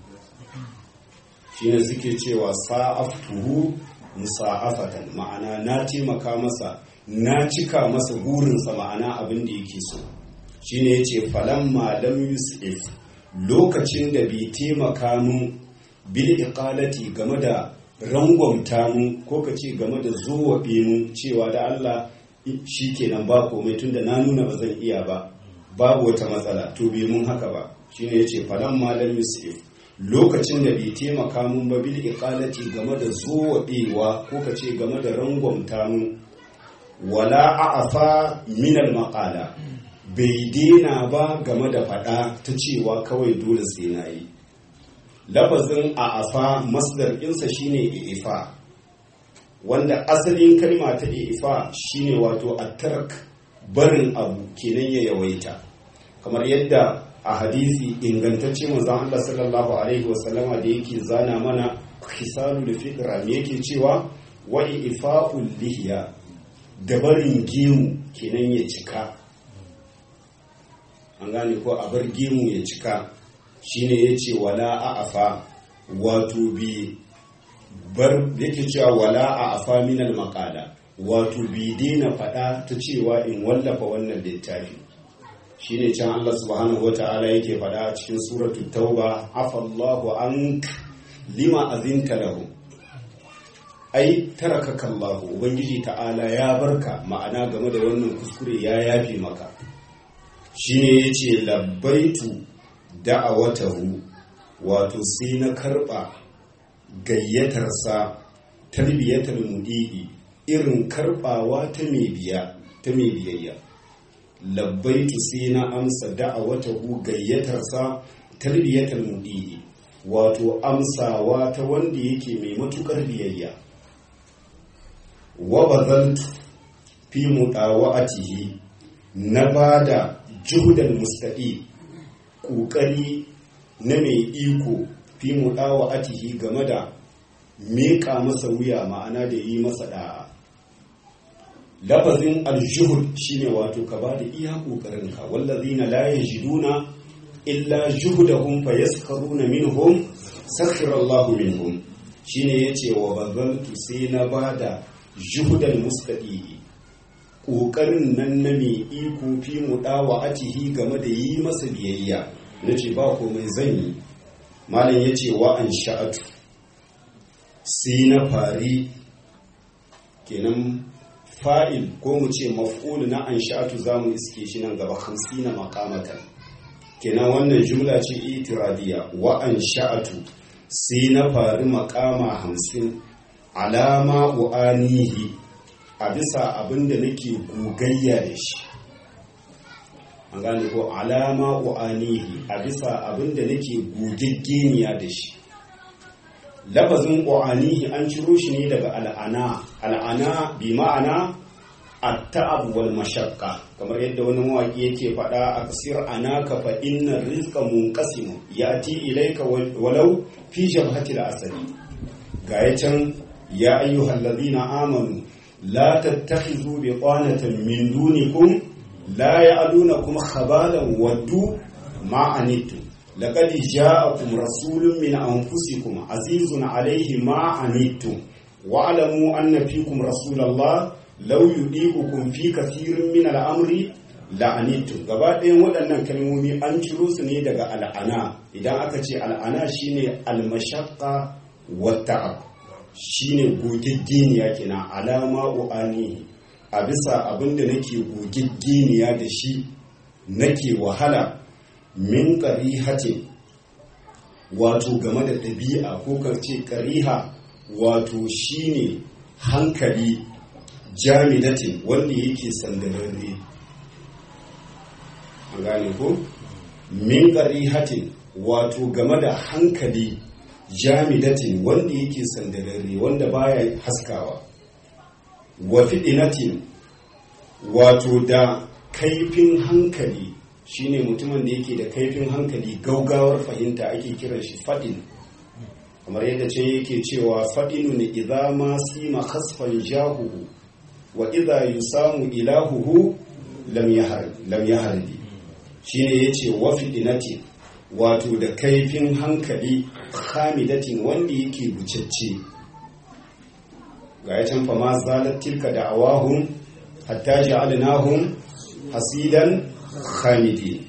shine suke cewa sa'aftuhu musa'afatan ma'ana na taimaka masa na cika masa burinsa ma'ana abin da yake so shine yace falamma lam yus'if lokacin da bai taimaka mun bil iqalati game da rangwamta mu ko ka ce game da zuwaɓe mu cewa da Allah shi kenan ba komai tunda na nuna ba zan iya ba babu wata matsala to bai mun haka ba shine yace falan malam yusuf lokacin da bai taimaka mun ba bil iqalati game da zuwaɓewa ko ka ce game da rangwamta mu wala a'afa min al maqala bai dena ba game da faɗa ta cewa kawai dole sai na yi lafazin a afa masdar ɗinsa shine ifa wanda asalin kalma ta ifa shine wato attark barin abu kenan ya yawaita kamar yadda a hadisi ingantacce manzon Allah sallallahu alaihi wasallama da yake zana mana khisalul fitra me yake cewa wa ifa'ul lihiya da barin gemu kenan ya cika an gane ko a bar gemu ya cika shine ya ce wala a afa wato bi bar yake cewa wala a afa minal makala wato bi daina faɗa ta cewa in wallafa wannan littafi shine can Allah subhanahu wata'ala yake faɗa a cikin suratu tauba afallahu an lima azinta lahu ai tarakaka Allah ubangiji ta'ala ya barka ma'ana game da wannan kuskure ya yafe maka shine yace labbaitu da'awatahu wato sai na karba gayyatarsa tarbiyatar mudi'i irin karbawa ta mai biya ta mai biyayya labbaitu sai na amsa da'awatahu gayyatarsa tarbiyatar mudi'i wato amsawa ta wanda yake mai matukar biyayya wa bazaltu fi mudawa'atihi na bada juhudan mustaqi ƙoƙari na mai iko fi muɗawa atihi game da meƙa masa wuya ma'ana da yi masa ɗa'a lafazin aljuhud shine wato ka ba da iya ƙoƙarinka wallazina la yajiduna illa juhudahum fa yaskharuna minhum sakhira Allahu minhum shine yace wa bazaltu sai na bada juhudan mustaqi ƙoƙarin nan na mai iko fi muɗawa atihi game da yi masa biyayya na ce ba komai zan yi malam ya ce wa an sha'atu sai na fari kenan fa'il ko mu ce maf'ul na an sha'atu za mu iske shi nan gaba hamsi na makamatan kenan wannan jumla ce itiradiya wa an sha'atu sai na fari makama hamsin alama u'anihi a bisa abin da nake gogayya da shi an gane ko alama u'anihi a bisa abin da nake gogaggeniya da shi lafazin u'anihi an ciro shi ne daga al'ana al'ana bi ma'ana at-ta'ab wal mashaqqa kamar yadda wani mawaki yake faɗa a kasir anaka fa inna rizqa munqasim yati ilayka walau fi jabhati al-asali ga can ya ayyuhallazina amanu لا تتخذوا بطانة من دونكم لا يعلونكم خبالا ودوا ما عنتم لقد جاءكم رسول من أنفسكم عزيز عليه ما عنتم واعلموا أن فيكم رسول الله لو يطيعكم في كثير من الأمر la'anittu gaba ɗayan waɗannan kalmomi an ciro su ne daga al'ana idan aka ce al'ana shine almashaqqa wa ta'ab shine gogaggeniya kenan alama u'ani a bisa abinda nake gogaggeniya da shi nake wahala min qarihatin wato game da ɗabi'a ko karce ƙariha wato shine hankali jamidatin wanda yake sandararre an gane ko min qarihatin wato game da hankali jamidatin wanda yake sandararre wanda baya haskawa wa fidinatin wato da kaifin hankali shine mutumin da yake da kaifin hankali gaugawar fahimta ake kiran shi fadin kamar yadda can yake cewa faɗinu ne idza ma sima khasfan jahuhu wa idza yusamu ilahuhu lam yahar lam yaharbi shine yace wa fidinati wato da kaifin hankali hamidatin wanda yake bucacce ga ya can fama zalat tilka da awahun hatta ja'alnahum hasidan hamidi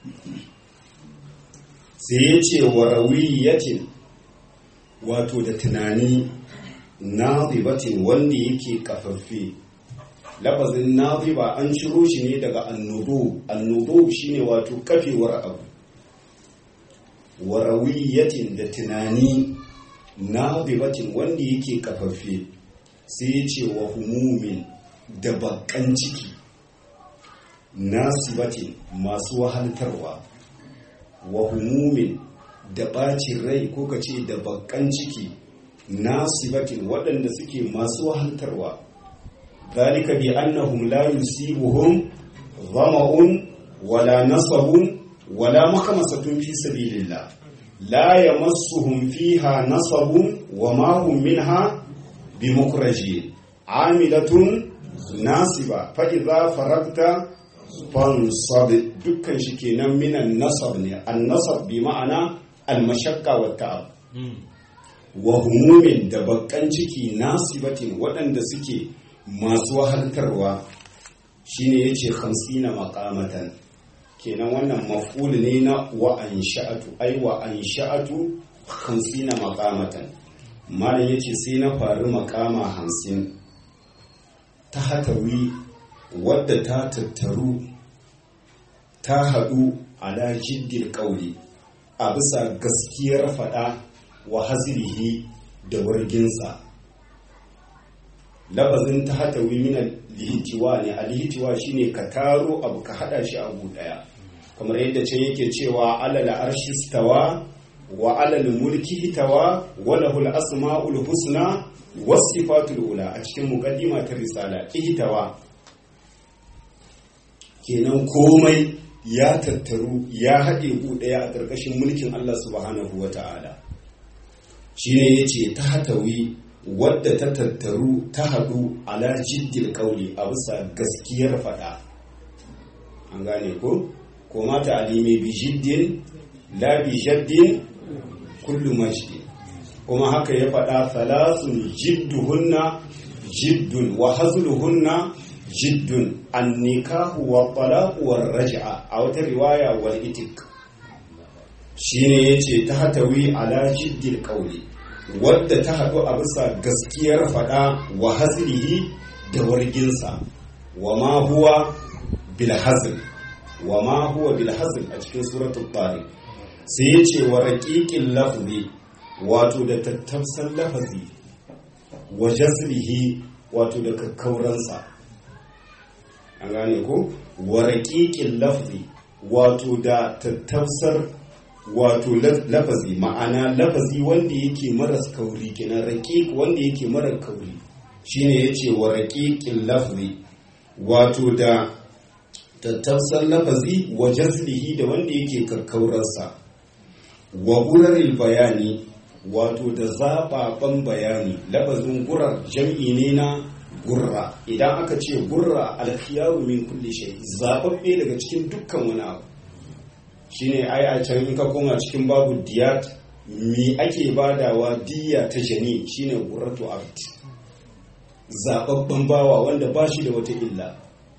sai ya ce wa rawiyatin wato da tunani nazibatin wanda yake kafaffe lafazin naziba an ciro shi ne daga annudu annudu shine wato kafewar abu wa rawiyatin da tunani nazibatin wanda yake kafaffe sai ya ce wa humumin da bakan ciki nasibatin masu wahaltarwa wa humumin da ɓacin rai ko ka ce da bakan ciki nasibatin waɗanda suke masu wahaltarwa zalika bi annahum la yusibuhum zama'un wala nasabun wala makamasatun fi sabilillah la yamassuhum fiha nasabun wa ma hum minha bimukrajin amilatun nasiba fa idza faragta fansab dukkan shi kenan minan nasab ne an nasab bi ma'ana al mashaqqa wa ta'ab wa humumin da bakkan ciki nasibatin waɗanda suke masu wahaltarwa shine yace 50 maqamatan kenan wannan maf'ul ne na wa ansha'atu ai wa ansha'atu 50 maqamatan malam yace sai na faru makama hamsin ta hatawi wadda ta tattaru ta haɗu ala jiddil ƙauli a bisa gaskiyar faɗa wa hazirihi da warginsa labazin ta hatawi mina lihitiwa ne a lihitiwa shine ka taro abu ka haɗa shi abu ɗaya kamar yadda can yake cewa alala arshistawa wa alal mulki hitawa wa lahul asma'ul husna was sifatul ula a cikin muqaddima ta risala ihtawa kenan komai ya tattaru ya haɗe ku ɗaya a ƙarƙashin mulkin Allah subhanahu wa ta'ala shi ne ya ce ta hatawi wadda ta tattaru ta haɗu ala jiddil ƙauli a bisa gaskiyar faɗa an gane ko ko mata alime bi jiddin la bi jaddin kullu majdi kuma haka ya faɗa salasun jidduhunna jiddun wa hazluhunna jiddun annikahu wa talaqu war raj'a a wata riwaya wal itik shine yace ta hatawi ala jiddil qawli wadda ta hadu a bisa gaskiyar fada wa hazlihi da warginsa wa ma huwa bil hazl wa ma huwa bil hazl a cikin suratul tariq sai yace wa raqiqil lafzi wato da tattafsan lafazi wa jazlihi wato da kakkauransa an gane ko wa raƙiƙin lafzi wato da tattausar wato lafazi ma'ana lafazi wanda yake maras kauri kenan raƙiƙ wanda yake marar kauri shine yace wa raƙiƙin lafzi wato da tattausar lafazi wa jazlihi da wanda yake kakkaurarsa wa guraril bayani wato da zaɓaɓen bayani lafazin gurar jam'i ne na gurra idan aka ce gurra alkhiyaru min kulli shay zababbe daga cikin dukkan wani abu shine ai a can in ka koma cikin babu diyat mi ake badawa diya ta jani shine gurratu abd zababban bawa wanda ba shi da wata illa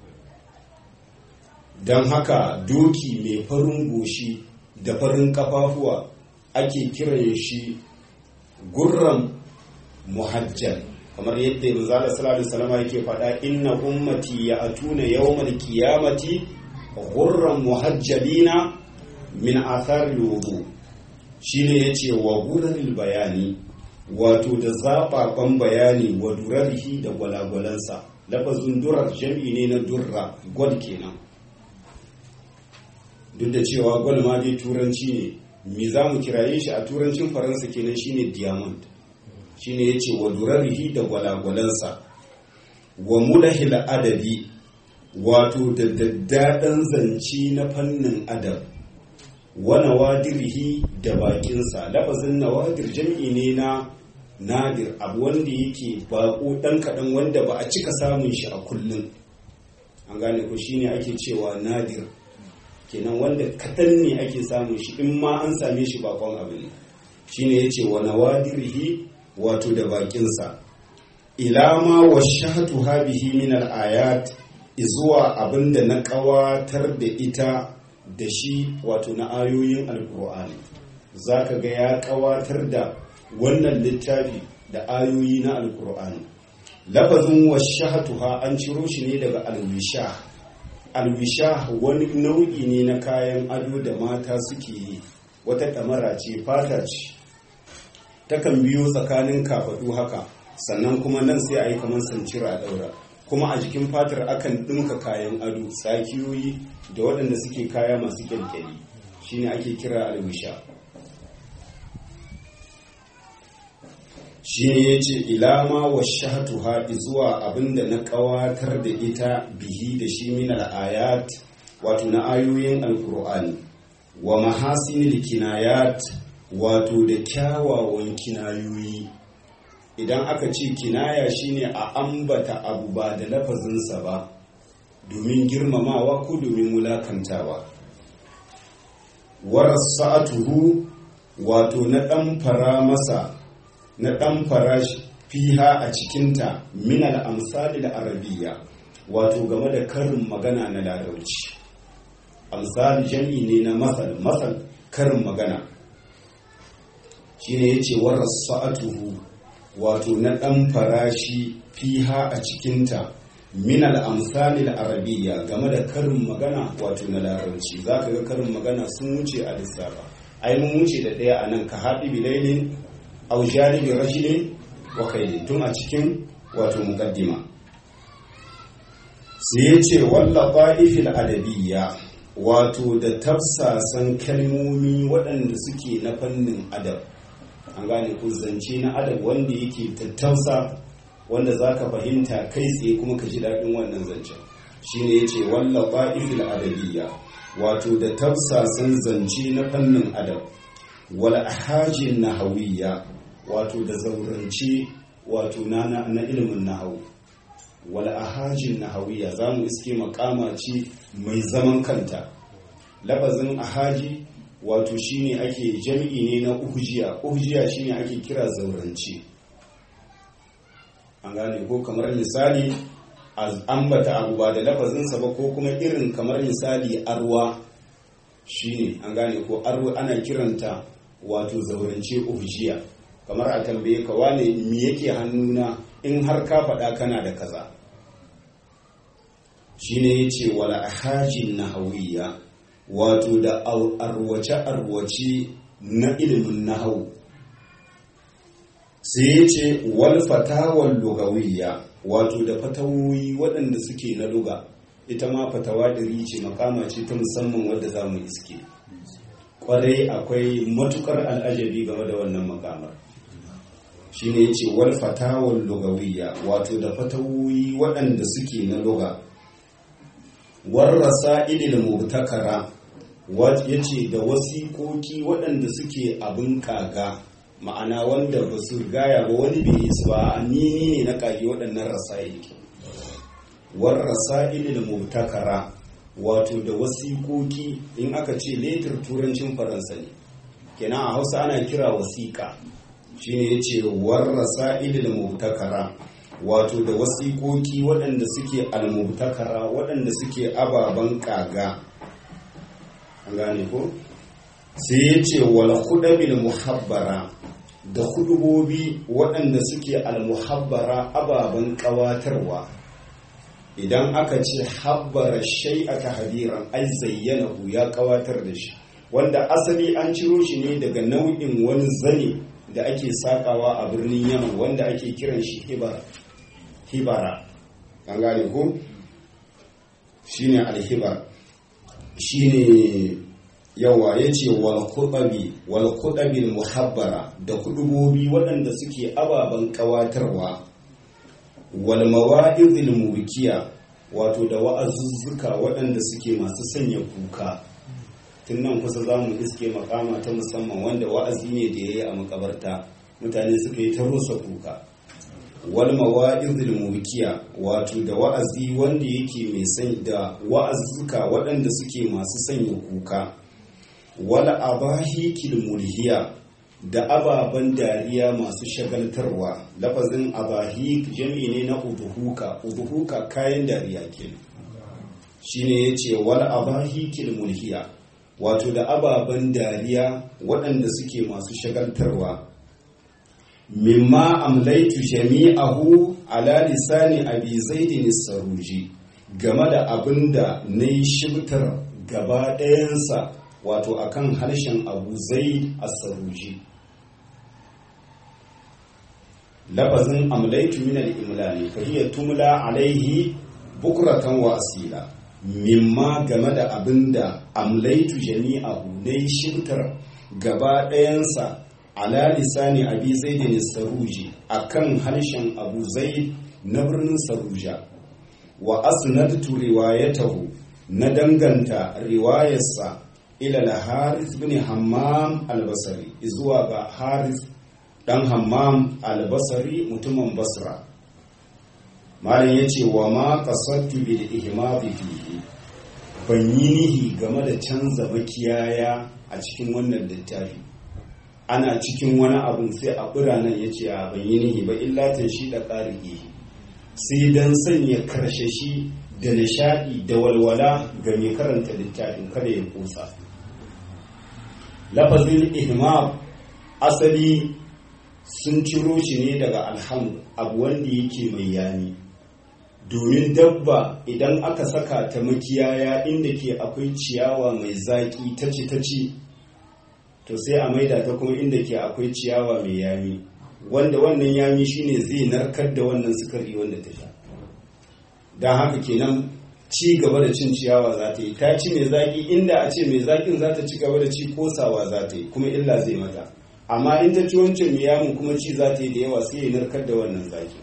don haka doki mai farin goshi da farin kafafuwa ake kiran shi gurran muhajjal kamar yadda manzo Allah sallallahu alaihi wasallam yake faɗa inna ummati ya'tuna yawmal qiyamati ghurran muhajjalina min athar al-wudu shine yace wa gurril bayani wato da zababan bayani wa durarihi da gwalagwalansa lafazin durar jam'i ne na durra gwal kenan duk da cewa gwal ma dai turanci ne me za mu kiraye shi a turancin faransa kenan shine diamond shine ya ce wa durarihi da gwalagwalansa wa mulahil adabi wato da daddaɗan zance na fannin adab wa nawadirihi da bakinsa lafazin nawadir jam'i ne na nadir abu wanda yake bako dan kaɗan wanda ba a cika samun shi a kullum an gane ko shine ake cewa nadir kenan wanda kaɗan ne ake samun shi in ma an same shi bakon abu ne shine yace wa nawadirihi wato da bakinsa ila ma washahatu habihi min al-ayat izuwa abinda na kawatar da ita da shi wato na ayoyin alkur'ani zaka ga ya kawatar da wannan littafi da ayoyi na alkur'ani lafazin washahatuha an ciro shi ne daga alwisha alwisha wani nau'i ne na kayan ado da mata suke yi wata kamara ce fata ce takan biyo tsakanin kafadu haka sannan kuma nan sai a yi kamar sancira a daura kuma a jikin fatar akan ɗinka kayan ado tsakiyoyi da waɗanda suke kaya masu kyalkyali shine ake kira alwisha shi ne ya ce ilama wa shahatu haɗi zuwa abinda na ƙawatar da ita bihi da shi min ayat wato na ayoyin alkur'ani wa mahasinil kinayat wato da kyawawan kinayoyi idan aka ce kinaya shine a ambata abu ba da lafazinsa ba domin girmamawa ko domin wulakantawa warasa'atuhu wato na ɗan fara masa na ɗan fara fiha a cikinta minal amsali da arabiya wato game da karin magana na larabci amsali jami ne na masal masal karin magana shine yace warasa'atuhu wato na ɗan farashi fiha a cikinta minal amsali da arabiya game da karin magana wato na larabci za ka ga karin magana sun wuce a lissafa ai mun wuce da ɗaya a nan ka haɗi bilailin au jalibi rajulin wa kaidin tun a cikin wato muqaddima sai ya ce walla ba'ifil adabiyya wato da tafsasan kalmomi waɗanda suke na fannin adab an gane ko zance na adab wanda yake tattausa wanda za ka fahimta kai tsaye kuma ka ji daɗin wannan zancen shine ya ce walla ba'ifil adabiyya wato da tafsasan zance na fannin adab wal ahajin nahawiyya wato da zaurance wato na na ilimin nahawu wal ahajin nahawiyya za mu iske makama ce mai zaman kanta labazin ahaji wato shine ake jami'i ne na uhujiya uhujiya shine ake kira zaurance an gane ko kamar misali ambata abu ba da lafazinsa ba ko kuma irin kamar misali arwa shine an gane ko arwa ana kiranta wato zaurance uhujiya kamar a tambaye ka wane me yake hannuna in har ka faɗa kana da kaza shine yace wala ahajin nahawiyya wato da arwace arwace na ilimin nahawu sai yace wal fatawal lugawiyya wato da fatawoyi waɗanda suke na luga ita ma fatawa ɗari ce makama ce ta musamman wadda za mu iske kwarai akwai matukar al'ajabi game da wannan makamar shine yace wal fatawal lugawiyya wato da fatawoyi waɗanda suke na luga war rasailil mubtakara ya ce da wasiƙoƙi waɗanda suke abin kaga ma'ana wanda ba su gaya ba wani bai yi su ba ni ne na kage waɗannan rasail war rasailil mubtakara wato da wasiƙoƙi in aka ce letter turancin faransa ne kenan a hausa ana kira wasiƙa shine yace war rasailil mubtakara wato da wasiƙoƙi waɗanda suke almubtakara waɗanda suke ababen kaga an gane ko sai ya ce wal hudabil muhabbara da hudubobi waɗanda suke almuhabbara ababen ƙawatarwa idan aka ce habbara shai a tahadiran ai zayyana ya ƙawatar da shi wanda asali an ciro shi ne daga nau'in wani zane da ake sakawa a birnin yaman wanda ake kiran shi hibara hibara an gane ko shine alhibar shine yawa yace wal khutabi wal khutabil muhabbara da kudubobi waɗanda suke ababen kawatarwa wal mawa'izil mubkiya wato da wa'azuzzuka waɗanda suke masu sanya kuka tun nan kusa za mu iske makama ta musamman wanda wa'azi ne da ya yi a makabarta mutane suka yi ta rusa kuka wal mawa'izil mulkiya wato da wa'azi wanda yake mai san da wa'azuka waɗanda suke masu sanya kuka wal abahikil mulhiya da ababen dariya masu shagaltarwa lafazin abahik jami ne na uduhuka uduhuka kayan dariya kenan shine yace wal abahikil mulhiya wato da ababen dariya waɗanda suke masu shagaltarwa mimma amlaitu jami'ahu ala lisani abi zaidin saruji game da abin da na yi shibtar gaba ɗayansa wato akan harshen abu zaid as-saruji lafazin amlaitu min al-imla ne fa hiya tumla alaihi bukratan wa asila mimma game da abin da amlaitu jami'ahu na yi shibtar gaba ɗayansa ala lisani abi zaidin saruji akan harshen abu zaid na birnin saruja wa asnadtu riwayatahu na danganta riwayarsa ila al-harith bin hammam al-basri zuwa ga harith dan hammam al-basri mutumin basra malam yace wa ma qasadtu bil ihmadi fihi ban yi nihi game da canza makiyaya a cikin wannan littafi ana cikin wani abun sai a biranen ya ce a ban yi nihi ba illatan shi da ƙarihi sai don sanya karshashi da nishaɗi da walwala ga mai karanta littafin kada ya kusa lafazin ihmam asali sun ciro shi ne daga alhamdu abu wanda yake mai yani domin dabba idan aka saka ta makiyaya inda ke akwai ciyawa mai zaƙi ta ci ta ci to sai a maida ta kuma inda ke akwai ciyawa mai yami wanda wannan yami shine zai narkar da wannan sukari wanda ta sha don haka kenan ci gaba da cin ciyawa za ta yi ta ci mai zaƙi inda a ce mai zaƙin za ta ci gaba da ci kosawa za ta yi kuma illa zai mata amma in ta ci wancan mai yamin kuma ci za ta yi da yawa sai ya narkar da wannan zaƙin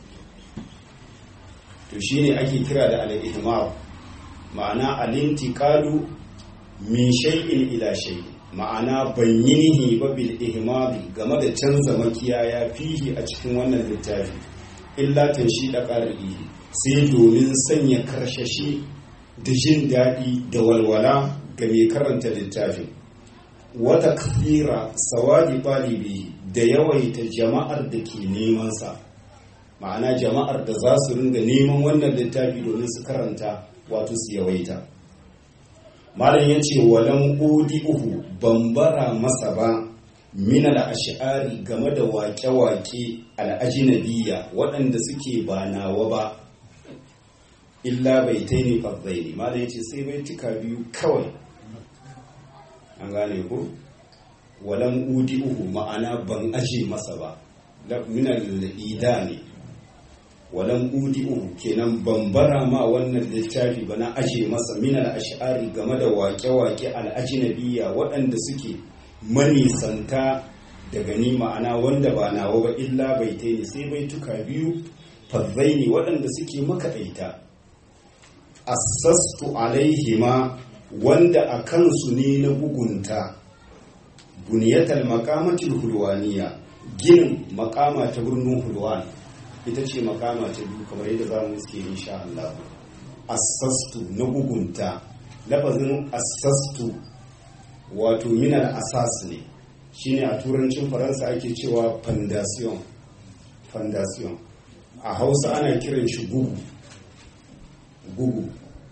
to shine ake kira da al-ihmar ma'ana al-intiqalu min shay'in ila shay'in ma'ana ban yi nihi ba bil ihmari game da canza makiyaya fihi a cikin wannan littafi illa shi da ƙarfi sai domin sanya karshashi da jin daɗi da walwala ga mai karanta littafin wata kafira sawadi ɗalibi da yawaita jama'ar da ke nemansa ma'ana jama'ar da za su ringa neman wannan littafi domin su karanta wato su yawaita malam ya ce walan udi uhu bambara masa ba min al'ashari game da wake-wake al'ajinabiya waɗanda suke ba nawa ba illa bai ta ne farzaini malam ya ce sai bai cika biyu kawai an gane ko walan udi uhu ma'ana ban aje masa ba min al'ida ne walan udi'u kenan bambara ma wannan littafi ba na aje masa minal ash'ari game da wake-wake al'ajinabiyya waɗanda suke manisanta daga ni ma'ana wanda ba nawa ba illa bai ta ne sai bai tuka biyu fazzai ne waɗanda suke makaɗaita assastu alaihima wanda a kansu ne na bugunta buniyatal makamatul hulwaniya ginin makama ta birnin hulwani ita ce makama ta biyu kamar yadda za mu iske insha Allah assastu na bugunta lafazin assastu wato minal asas ne shine a turancin faransa ake cewa fondation fondation a hausa ana kiran shi gugu gugu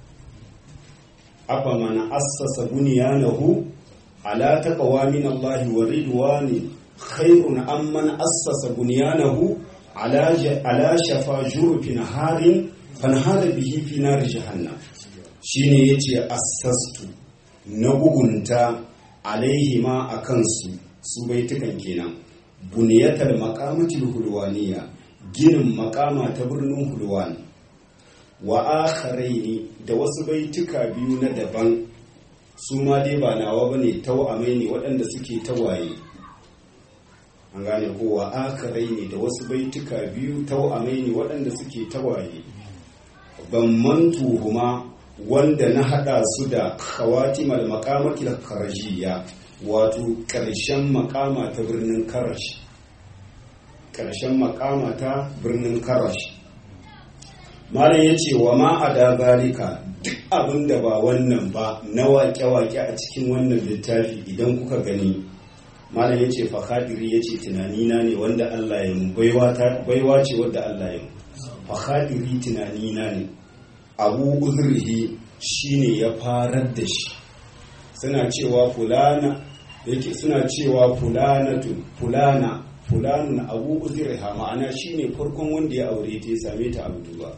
afa mana assasa bunyanahu ala taqwa min Allah wa ridwani khairun amman assasa bunyanahu ala shafa jurufin harin fanhara bihi fi nar jahannam shine yace assastu na bugunta alaihi ma a kansu su baitukan kenan buniyatar makamatul hulwaniya ginin makama ta birnin hulwan wa akharaini da wasu baituka biyu na daban su ma dai ba nawa bane tawamai ne waɗanda suke tawaye an gane kowa akarai ne da wasu baituka biyu tau'amai ne waɗanda suke tawaye ban mantuhuma wanda na hada su da khawatimal maqamatil karajiyya wato karshen makama ta birnin karash karshen makama ta birnin karash malam ya ce wa ma a da zalika duk abin da ba wannan ba na waƙe-waƙe a cikin wannan littafi idan kuka gani malam ya ce fahadiri ya ce tunanina ne wanda Allah ya mu baiwa ce wadda Allah ya mu fahadiri tunanina ne abu uzurhi shine ya farar da shi suna cewa fulana yake suna cewa fulanatu fulana fulanun abu uzurha ma'ana shine farkon wanda ya aure ta ya same ta abu duba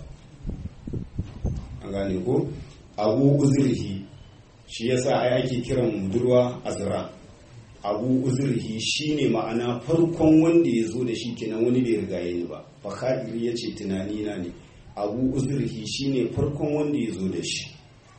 an gane ko abu uzurhi shi yasa ai ake kiran budurwa azra abu uzurhi shine ma'ana farkon wanda ya zo da shi kenan wani bai riga ni ba fakadiri ya ce tunani na ne abu uzurhi shine farkon wanda ya zo da shi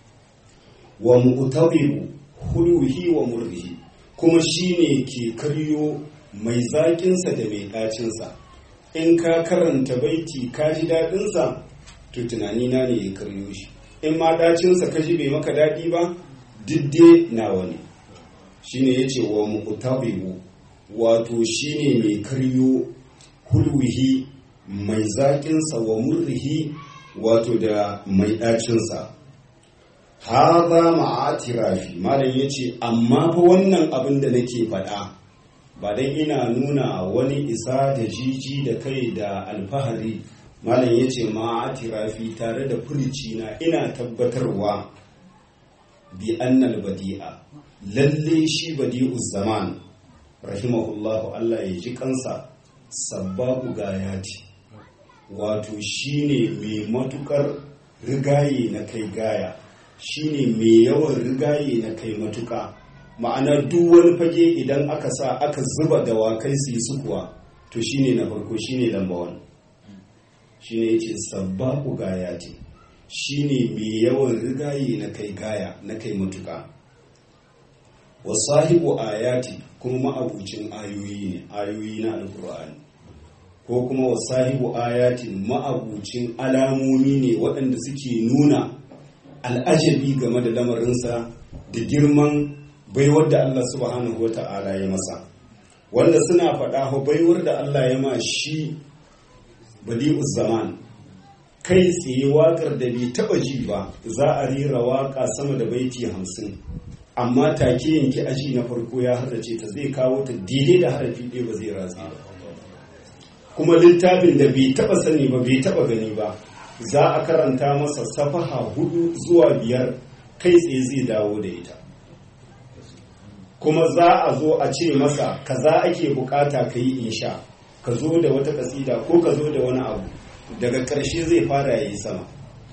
wa mu'tabibu huluhi wa murrihi kuma shine ke karyo mai zaƙinsa da mai ɗacinsa in ka karanta baiti ka ji daɗinsa to tunani na ne ya karyo shi in ma ɗacinsa ka ji bai maka daɗi ba didde nawa ne shine ya ce wa mu'tabibu wato shine mai karyo hulwihi mai zaƙinsa wa murrihi wato da mai ɗacinsa haza ma'atirafi malam ya ce amma fa wannan abin da nake faɗa ba dan ina nuna wani isa da jiji da kai da alfahari malam ya ce ma'atirafi tare da furici na ina tabbatarwa bi annal badi'a lalle shi badi'u zaman rahimahullahu Allah ya ji kansa sabbaku gayati wato shine mai matukar rigaye na kai gaya shine mai yawan rigaye na kai matuka ma'ana duk wani fage idan aka sa aka zuba dawakai su yi sukuwa to shine na farko shine lamba wani shine yace sabbaku gayati shine mai yawan rigaye na kai gaya na kai matuka wa sahibu ayati kuma ma'abucin ayoyi ne ayoyi na alkur'ani ko kuma wa sahibu ayatin ma'abucin alamomi ne waɗanda suke nuna al'ajabi game da lamarinsa da girman baiwar da Allah subhanahu wa ta'ala ya masa wanda suna faɗa baiwar da Allah ya ma shi badi'uz zaman kai tsaye waƙar da bai taɓa ji ba za a rera waƙa sama da baiti hamsin amma take yanki aji na farko ya haddace ta zai kawo ta daidai da harafi ɗaya ba zai ratsi ba kuma littafin da bai taɓa sani ba bai taɓa gani ba za a karanta masa safaha hudu zuwa biyar kai tsaye zai dawo da ita kuma za a zo a ce masa kaza ake bukata ka yi insha ka zo da wata kasida ko ka zo da wani abu daga ƙarshe zai fara yi sama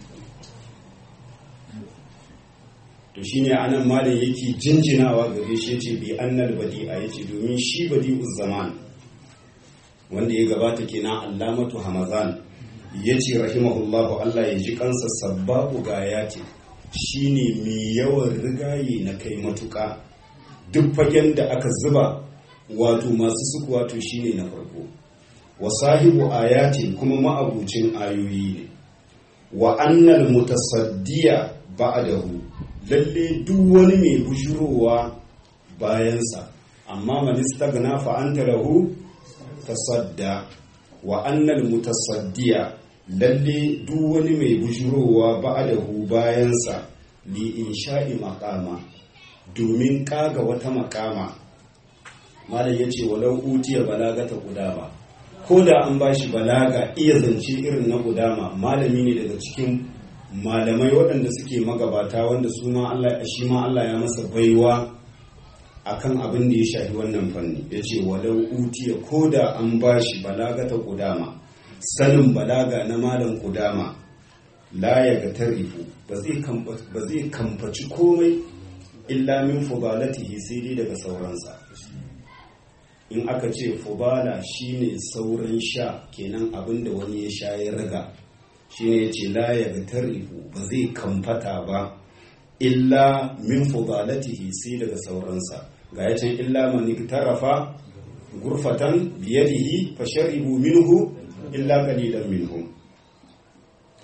to shine anan malam yake jinjinawa gare shi yace bi annal badi'a yace domin shi badi'uz zaman wanda ya gabata kenan allamatu hamazan yace rahimahullahu Allah ya ji kansa sabbabu gayati shine mai yawan rigaye na kai matuka duk fagen da aka zuba wato masu suku wato shine na farko wa sahibu ayatin kuma ma'abucin ayoyi ne wa annal mutasaddiya ba'dahu lalle duk wani mai bujurowa bayansa amma man istaghna fa anta lahu tasadda wa annal mutasaddiya lalle duk wani mai bujurowa ba'dahu bayansa li insha'i maqama domin kaga wata makama malam yace walau utiya balagata qudama ko da an bashi balaga iya zance irin na qudama malami ne daga cikin malamai waɗanda suke magabata wanda su ma Allah shi ma Allah ya masa baiwa akan abin da ya shafi wannan fanni ya ce walau utiya ko da an bashi balaga ta kudama sanin balaga na malam kudama la ya ga tarifu ba zai kamfaci komai illa min fudalatihi sai dai daga sauransa in aka ce fubala shine sauran sha kenan abin da wani ya sha ya riga shine ya ce la ya ga tarifu ba zai kamfata ba illa min fudalatihi sai daga sauransa ga ya can illa man tarafa gurfatan biyadihi fa sharibu minhu illa qalilan minhum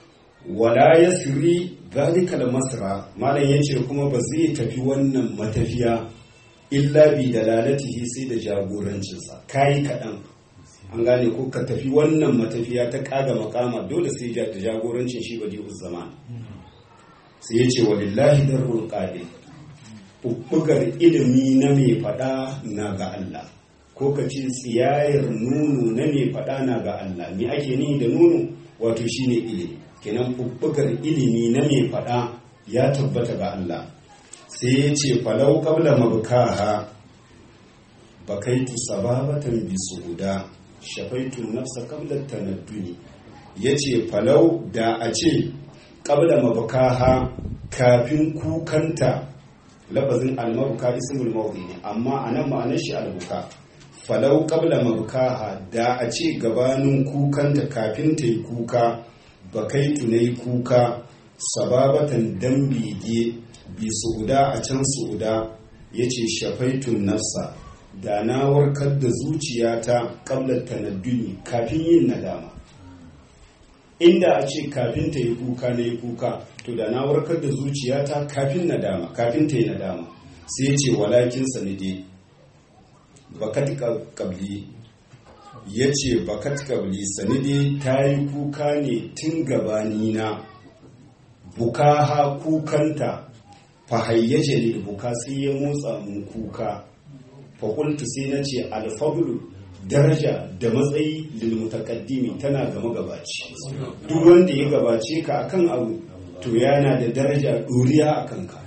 wala yasri zalikal masra malam yace kuma ba zai tafi wannan matafiya illa bi dalalatihi sai da jagorancinsa kai kaɗan an gane ko ka tafi wannan matafiya ta kaga makama dole sai da jagorancin shi badi zaman sai yace walillahi darul qabil bubbugar ilimi na mai fada na ga Allah ko ka ce tsiyayar nono na mai fada na ga Allah me ake ni da nono wato shine ilimi kenan bubbugar ilimi na mai fada ya tabbata ga Allah sai ya ce falau qabla mabkaha bakaitu sababatan bi suhuda shafaitu nafsa qabla tanadduni yace falau da a ce qabla mabkaha kafin kukanta lafazin almabuka ismul mawdi ne amma anan ma'anar shi albuka falau qabla mabkaha da a ce gabanin kukanta kafin ta yi kuka bakaitu na yi kuka sababatan dan bege bi su'uda a can su'uda ya ce shafaitun nafsa da na warkar da zuciyata qabla tanadduni kafin yin nadama inda a ce kafin ta yi kuka na yi kuka to da na warkar da zuciyata kafin nadama kafin ta yi nadama sai ya ce walakin sanide bakat kabli ya ce bakat kabli sanide ta yi kuka ne tun gabanina bukaha kukanta fahayyaje ne buka sai ya motsa mun kuka fakultu sai na ce alfabulu daraja da matsayi lilmutakaddimi tana gama gabaci duk wanda ya gabace ka akan abu to yana da daraja doriya a kanka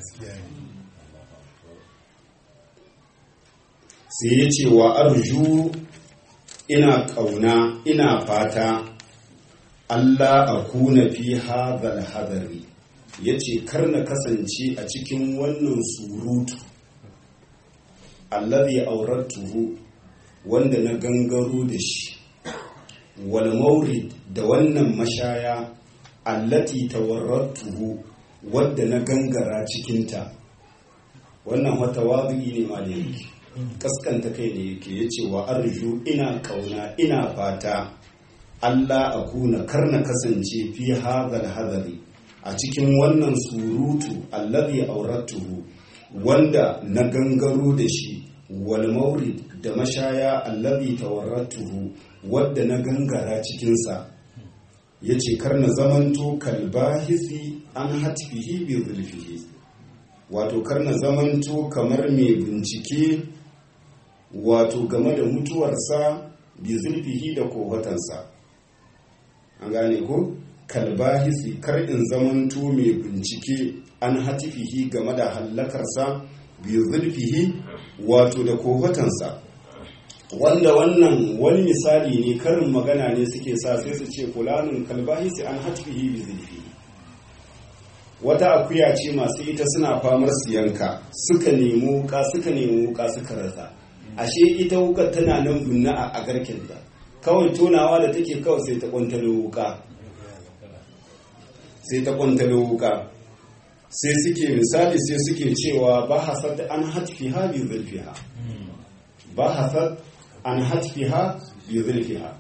sai ya ce wa arju ina kauna ina fata Allah a kuna fi hadhal hadari ya ce kar na kasance a cikin wannan surutu allazi auratuhu wanda na gangaro da shi wal maurid da wannan mashaya allati tawarratuhu wadda na gangara cikinta wannan wata wadu'i ne ma da yake kaskanta kai ne yake yace wa arju ina kauna ina fata Allah a kuna karna kasance fi hadhal hadari a cikin wannan surutu allazi auratuhu wanda na gangaro da shi wal maurid da mashaya allazi tawarratuhu wadda na gangara cikinsa ya ce kar na zamanto kalbahisi an hatfihi bi zulfihi wato kar na zamanto kamar mai bincike wato game da mutuwarsa bi zulfihi da kowatansa an gane ko kalbahisi kar in zamanto mai bincike an hatifihi game da hallakarsa bi zulfihi wato da kofatansa wanda wannan wani misali ne karin magana ne suke sa sai su ce fulanun kalbahisi an hatfihi bi zulfihi wata akuya ce masu ita suna famar su yanka suka nemi wuka suka nemi wuka suka rasa ashe ita wuka tana nan bunna a garken ta kawai tonawa da take kawai sai ta kwantalo wuka sai ta kwantalo wuka sai suke misali sai suke cewa ba hasad an hatfiha bi zulfiha ba hasad an hatfiha bi zulfiha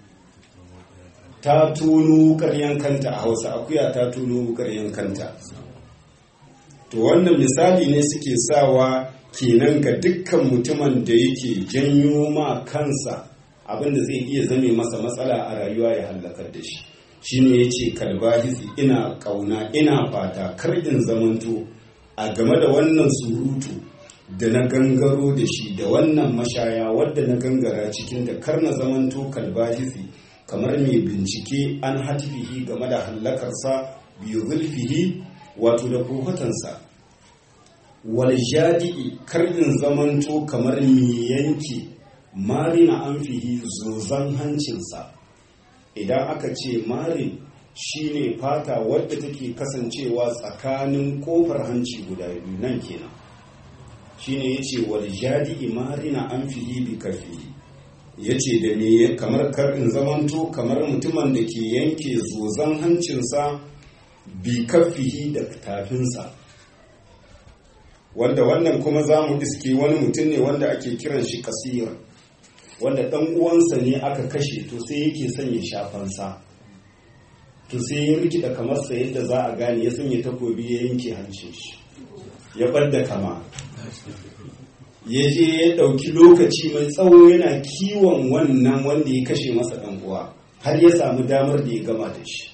ta tunu karyan kanta a hausa akuya ta tunu karyan kanta to wannan misali ne suke sawa kenan ga dukkan mutumin da yake janyo ma kansa abinda zai iya zame masa matsala a rayuwa ya hallakar da shi shine ya ce kalbahisi ina kauna ina fata kar in zamanto a game da wannan surutu da na gangaro da shi da wannan mashaya wadda na gangara cikin da kar na zamanto kalbahisi kamar mai bincike an hatifihi game da hallakarsa biyu zulfihi wato da kofatansa wal jadi'i kar in zamanto kamar mai yanke marina an fihi zozan hancinsa idan aka ce marin shine fata wadda take kasancewa tsakanin kofar hanci guda biyu nan kenan shine yace wal jadi marina an fihi bi kafihi yace da me kamar karin zamanto kamar mutumin da ke yanke zozan hancinsa bi kafihi da tafinsa wanda wannan kuma za mu iske wani mutum ne wanda ake kiran shi kasir wanda ɗan uwansa ne aka kashe to sai yake son ya shafansa to sai ya rikida kamar sa yadda za a gane ya sanya takobi ya yanke hancin shi ya ɓadda kama ya je ya ɗauki lokaci mai tsawo yana kiwon wannan wanda ya kashe masa ɗan uwa har ya samu damar da ya gama da shi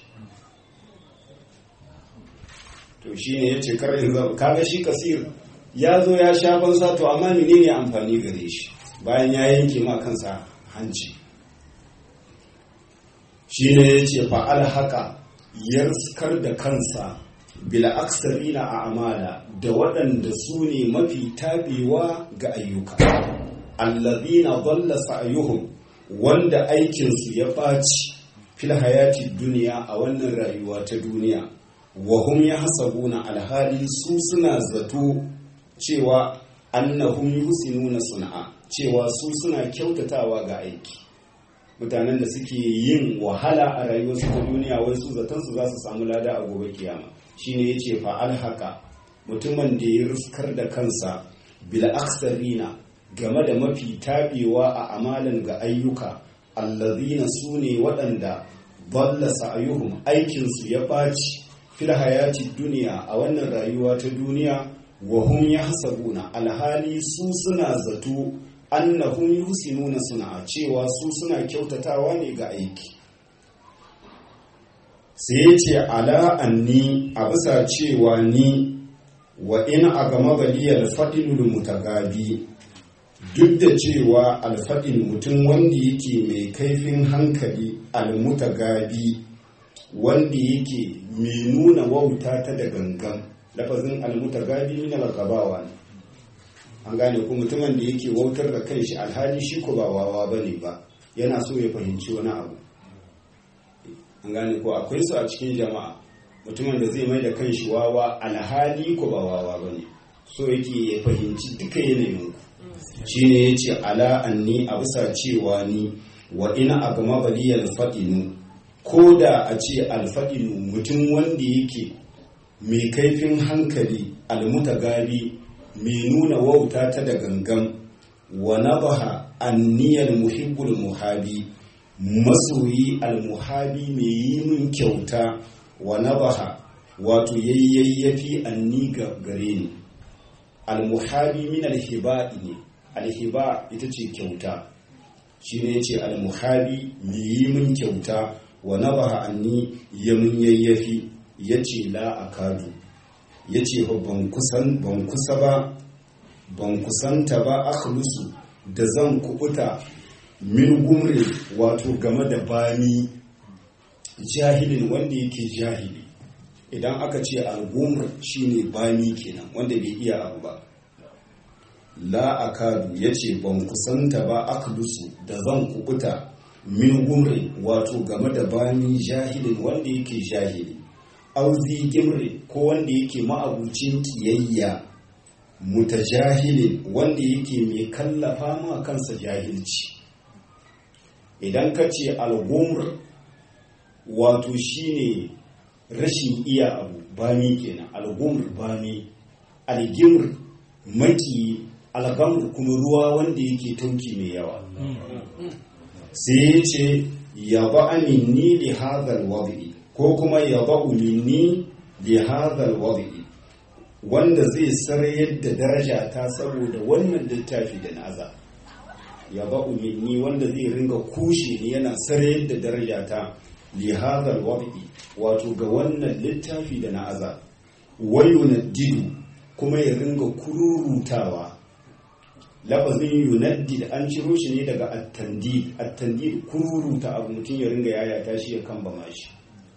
to shi ne ya ce karin zama kaga shi kasir ya zo ya sha fansa to amma menene amfani gare shi bayan ya yanke ma kansa hanci shi ne ya ce fa'al haka ya riskar da kansa bila aksarina a amala da waɗanda su ne mafi tabewa ga ayyuka allazina dalla sa'yuhum wanda aikinsu ya ɓaci fil hayati duniya a wannan rayuwa ta duniya wa hum yahsabuna alhali su suna zato cewa annahum yusinuna sun'a cewa su suna kyautatawa ga aiki mutanen da suke yin wahala a rayuwarsu ta duniya wai su zaton su za su samu lada a gobe kiyama shine yace fa alhaka mutumin da ya riskar da kansa bil aksarina game da mafi tabewa a amalan ga ayyuka allazina su ne waɗanda balla sa'ayuhum aikinsu ya ɓaci fil hayati duniya a wannan rayuwa ta duniya wa hum yahsabuna alhali su suna zato annahum yusinuna suna cewa su suna kyautatawa ne ga aiki sai ya ce ala anni a bisa cewa ni wa in a gama baliyar faɗinul mutagabi duk da cewa alfaɗin mutum wanda yake mai kaifin hankali almutagabi wanda yake mai nuna wauta ta da gangan lafazin almutagabi min algabawa ne an gane ku mutumin da yake wautar da kanshi alhali shi ko ba wawa bane ba yana so ya fahimci wani abu an gane ko akwai su a cikin jama'a mutumin da zai mai da kanshi wawa alhali ko ba wawa bane so yake ya fahimci duka yanayin ku shine yace ala anni a bisa cewa ni wa ina a gama baliyar faɗinu ko da a ce alfaɗinu mutum wanda yake mai kaifin hankali almutagabi mai nuna wauta ta da gangan wa nabaha anniyar muhibbul muhabi masoyi almuhabi mai yi min kyauta wa nabaha wato yayyayyafi anni ga gare ni almuhabi min alhiba'i ne alhiba ita ce kyauta shi ne ce almuhabi mai yi min kyauta wa nabaha anni ya mun yayyafi ya ce la akadu ya ce ban kusa ba ban kusanta ba akhlusu da zan kubuta min gumri wato game da bani jahilin wanda yake jahili idan aka ce al-gumr shine bani kenan wanda bai iya abu ba la akadu ya ce ban kusanta ba akhlusu da zan kubuta min gumri wato game da bani jahilin wanda yake jahili auzi gimri ko wanda yake ma'abucin kiyayya mutajahilin wanda yake mai kallafa ma kansa jahilci idan ka ce algumr wato shine rashin iya abu bami kenan algumr bami algimr maki algamr kuma ruwa wanda yake tauki mai yawa sai ya ce ya ba aminni li hadhal wadi ko kuma ya ba minni li hadhal wadi wanda zai sarayar da daraja ta saboda wannan littafi da naza ya ba minni wanda zai ringa kushe ni yana sarayar da daraja ta li hadhal wadi wato ga wannan littafi da na'aza wayunaddidu kuma ya ringa kururutawa lafazin yunaddid an ciro shi ne daga attandid attandid kururuta abu mutum ya ringa yayata shi ya kambama shi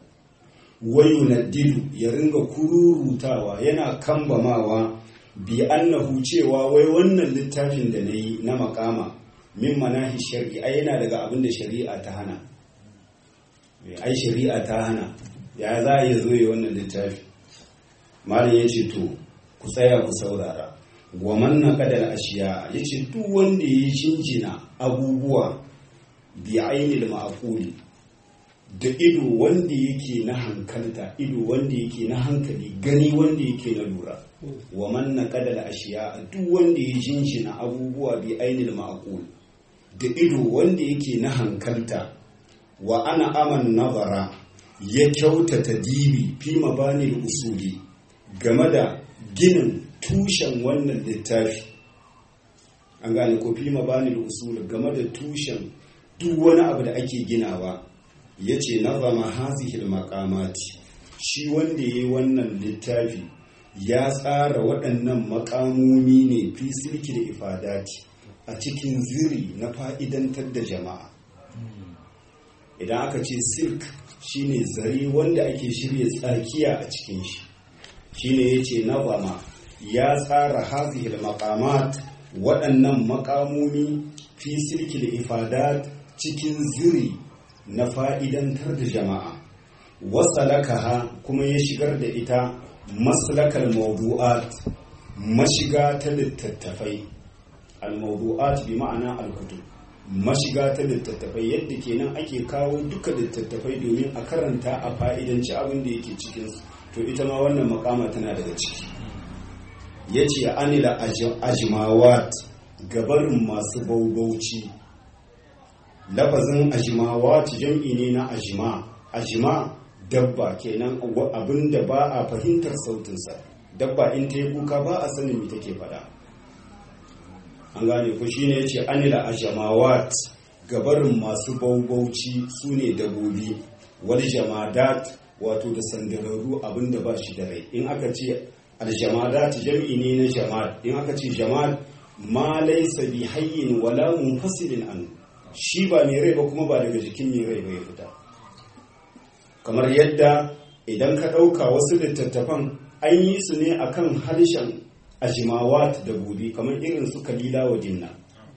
wayunaddidu ya ringa kururutawa yana kambamawa bi annahu cewa wai wannan littafin da na yi na makama min manahi shari'a yana daga abin da shari'a ta hana ai shari'a ta hana ya za a iya zo yi wannan littafi malam ya ce to ku tsaya ku saurara wa manna kadal ashiya ya ce duk wanda ya jinjina abubuwa bi ainil ma'quli da ido wanda yake na hankalta ido wanda yake na hankali gani wanda yake na lura wa manna kadal ashiya duk wanda ya jinjina abubuwa bi ainil ma'qul da ido wanda yake na hankalta wa ana aman nazara ya kyautata dibi fi mabanil usuli game da ginin tushen wannan littafi an gane ko fi mabanil usuli game da tushen duk wani abu da ake ginawa ya ce nazama hazihil makamati shi wanda ya yi wannan littafi ya tsara waɗannan makamomi ne fi silki da ifadati a cikin ziri na fa'idantar da jama'a idan aka ce silk shine zare wanda ake shirya tsakiya a cikin shi shine ya ce nazama ya tsara hazihil makamat waɗannan makamomi fi silki da ifadat cikin ziri na fa'idantar da jama'a wasalakaha kuma ya shigar da ita maslakal mawdu'at mashiga ta littattafai al-mawdu'at bi ma'ana al-kutub mashiga ta littattafai yadda kenan ake kawo duka littattafai domin a karanta a fa'idanci abin da yake cikin to ita ma wannan makama tana daga ciki yace anila ajmawat gabarin masu baubauci lafazin ajmawat jam'i ne na ajma ajma dabba kenan abin da ba a fahimtar sautinsa dabba in ta yi kuka ba a sanin me take faɗa an gane ku shine yace anila ajmawat gabarin masu baubauci su ne dabobi wal jamadat wato da sandararru abin da ba shi da rai in aka ce aljamadat jam'i ne na jama'at in aka ce jama'at ma laysa bi hayyin wala munfasilin an shi ba mai rai ba kuma ba daga jikin mai rai ba ya fita kamar yadda idan ka ɗauka wasu littattafan an yi su ne akan harshen ajimawat da gobe kamar irin su kalila wa dinna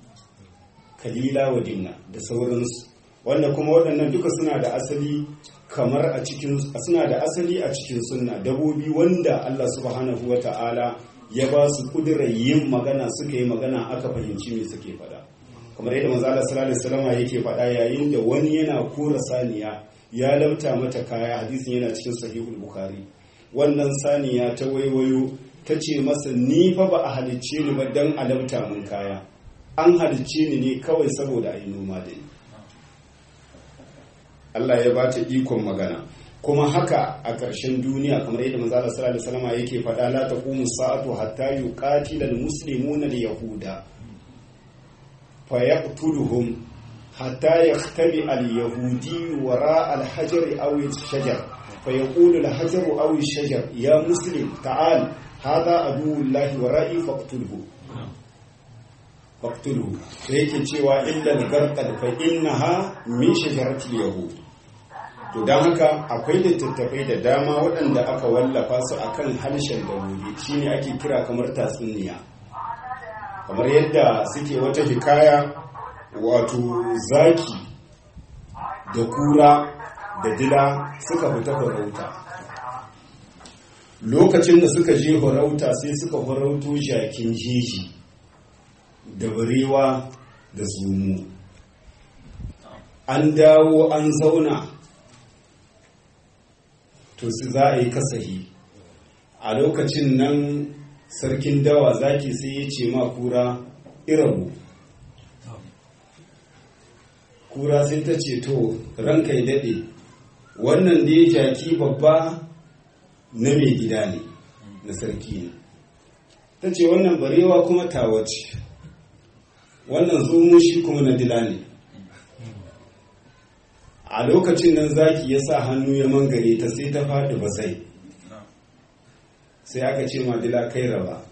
kalila wa dinna da sauransu wanda kuma waɗannan duka suna da asali kamar a cikin suna da asali a cikin sunna dabobi wanda Allah subhanahu wa ta'ala ya ba su kudirar yin magana suka yi magana aka fahimci me suke faɗa kamar yadda manzo Allah sallallahu alaihi wasallam yake faɗa yayin da wani yana kora saniya ya lauta mata kaya hadisin yana cikin sahihul bukhari wannan saniya ta waiwayo ta ce masa ni fa ba a halicce ni ba dan a lauta mun kaya an halicce ni ne kawai saboda a yi noma da ni Allah ya ba ta ikon magana kuma haka a ƙarshen duniya kamar yadda manzo Allah sallallahu alaihi wasallam yake faɗa la taqumu sa'atu hatta yuqatila al-muslimuna al-yahuda fayaqtuluhum hatta yaktabi al-yahudi wara al-hajar aw al-shajar fayaqulu al-hajar aw al-shajar ya muslim ta'al hadha aduwullahi wara'i faqtulhu faqtulhu sai yake cewa illa al-garqad fa innaha min shajarati al-yahud to don haka akwai littattafai da dama waɗanda aka wallafa su akan harshen dabobi shine ake kira kamar tatsuniya kamar yadda suke wata hikaya wato zaki da kura da dila suka fita farauta lokacin da suka je farauta sai suka farauto jakin jeji da barewa da zumu an dawo an zauna to su za a yi kasahi a lokacin nan sarkin dawa zaki sai ya ce ma kura irabu kura sai ta ce to ranka ya daɗe wannan da ya jaki babba na mai gida ne na sarki ne ta ce wannan barewa kuma tawace wannan zomo shi kuma na dila ne a lokacin nan zaki ya sa hannu ya mangare ta sai ta faɗi basai sai aka ce madila kai raba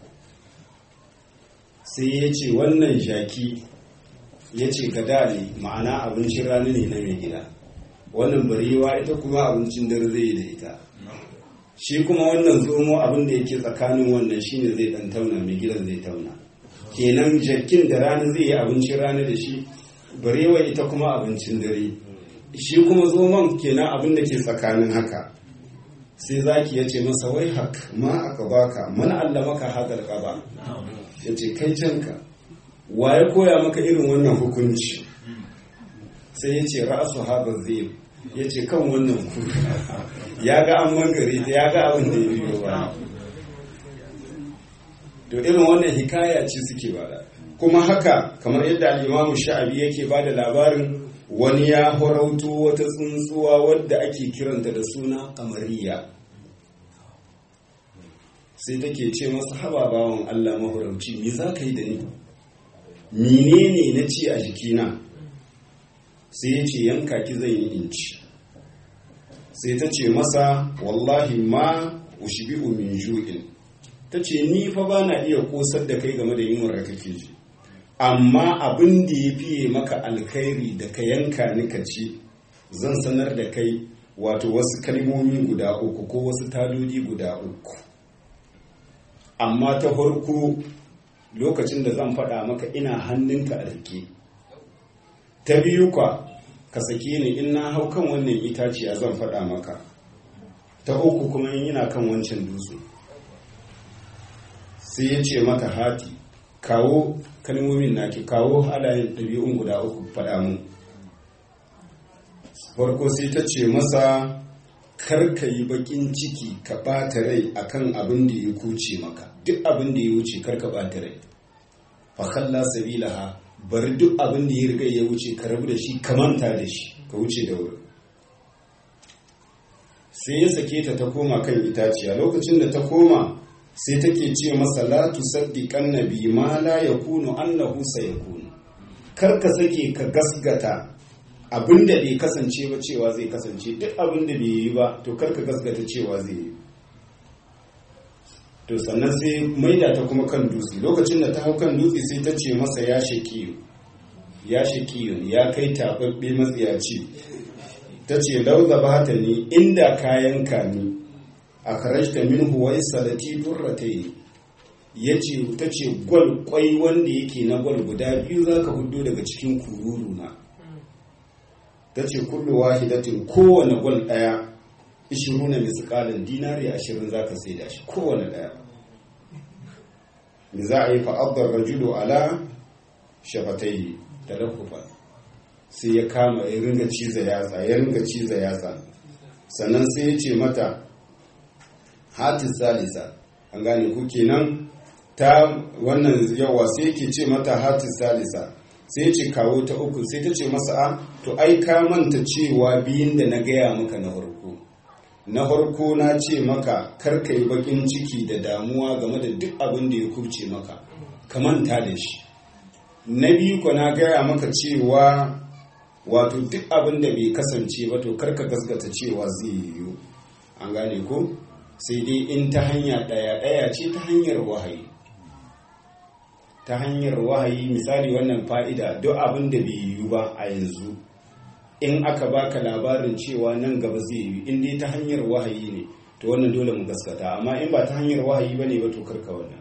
sai ya ce wannan jaki ya ce gada ne ma'ana abincin rana ne na mai gida wannan barewa ita kuma abincin dare zai da ita shi kuma wannan zomo abin da yake tsakanin wannan shine zai dan tauna mai gidan zai tauna kenan jakin da rana zai yi abincin rana da shi barewa ita kuma abincin dare shi kuma zoman kenan abin da ke tsakanin haka sai zaki ya ce masa wai hak ma aka baka mana Allah maka hadar ƙaba ya ce kai canka wa ya koya maka irin wannan hukunci sai ya ce ra'asu hadar zai ya ce kan wannan kuka ya ga an mangare ta ya ga abin da ya biyo ba to irin wannan hikaya ce suke bada kuma haka kamar yadda al'imamu sha'abi yake ba da labarin wani ya horauto wata tsuntsuwa wadda ake kiranta da suna kamariya sai take ce masa haba bawan Allah mahorauci me za ka yi da ni menene na ci a jikina sai ya ce yanka ki zai yi inci sai ta ce masa wallahi ma ushbi'u min ju'in ta ce ni fa ba na iya kosar da kai game da yunwar da kake ji amma abin da ya fiye maka alkhairi da ka yanka ni ka ci zan sanar da kai wato wasu kalmomi guda uku ko wasu tadodi guda uku amma ta farko lokacin da zan faɗa maka ina hannunka a rike ta biyu kwa ka sake ni in na hau kan wannan itaciya zan faɗa maka ta uku kuma in yana kan wancan dutse sai ya ce mata hati kawo kalmomin naki kawo halayen ɗabi'un guda uku faɗa mu farko sai ta ce masa karka yi bakin ciki ka ɓata rai akan abin da ya kuce maka duk abin da ya wuce karka ɓata rai fakalla sabilaha bari duk abin da ya riga ya wuce ka rabu da shi ka manta da shi ka wuce da wuri sai ya sake ta ta koma kan itaciya lokacin da ta koma sai take ce masa la tusaddiqan nabi ma la yakunu annahu sayakunu kar ka sake ka gasgata abinda bai kasance ba cewa zai kasance duk abinda bai yi ba to kar ka gasgata cewa zai yi to sannan sai maida ta kuma kan dutse lokacin da ta hau kan dutse sai ta ce masa ya shakiyu ya shakiyu ya kai tababbe matsiyaci ta ce lauza ba ta ni inda kayan ka ni a karashta min huwa isalati durratai ya ce ta ce gwal kwai wanda yake na gwal guda biyu za ka hudu daga cikin kururu na ta ce kullu wahidatin kowane gwal daya ishiru na miskalin dinari ashirin za ka sai da shi kowane daya me za a yi fa'abdar rajulu ala shafatai da rakufa sai ya kama ya ringa ciza yatsa ya ringa ciza yatsa sannan sai ya ce mata hatis salisa an gane ku kenan ta wannan yawa sai yake ce mata hatis salisa sai ya ce kawo ta uku sai ta ce masa a to ai ka manta cewa biyun da na gaya maka na farko na farko na ce maka karka yi bakin ciki da damuwa game da duk abin da ya kubce maka ka manta da shi na biyu ko na gaya maka cewa wato duk abin da bai kasance ba to karka gasgata cewa zai yiwu an gane ko sai dai in ta hanya ɗaya ɗaya ce ta hanyar wahayi ta hanyar wahayi misali wannan fa'ida duk abin da bai yiwu ba a yanzu in aka baka labarin cewa nan gaba zai yi in dai ta hanyar wahayi ne to wannan dole mu gaskata amma in ba ta hanyar wahayi bane ba to karka wannan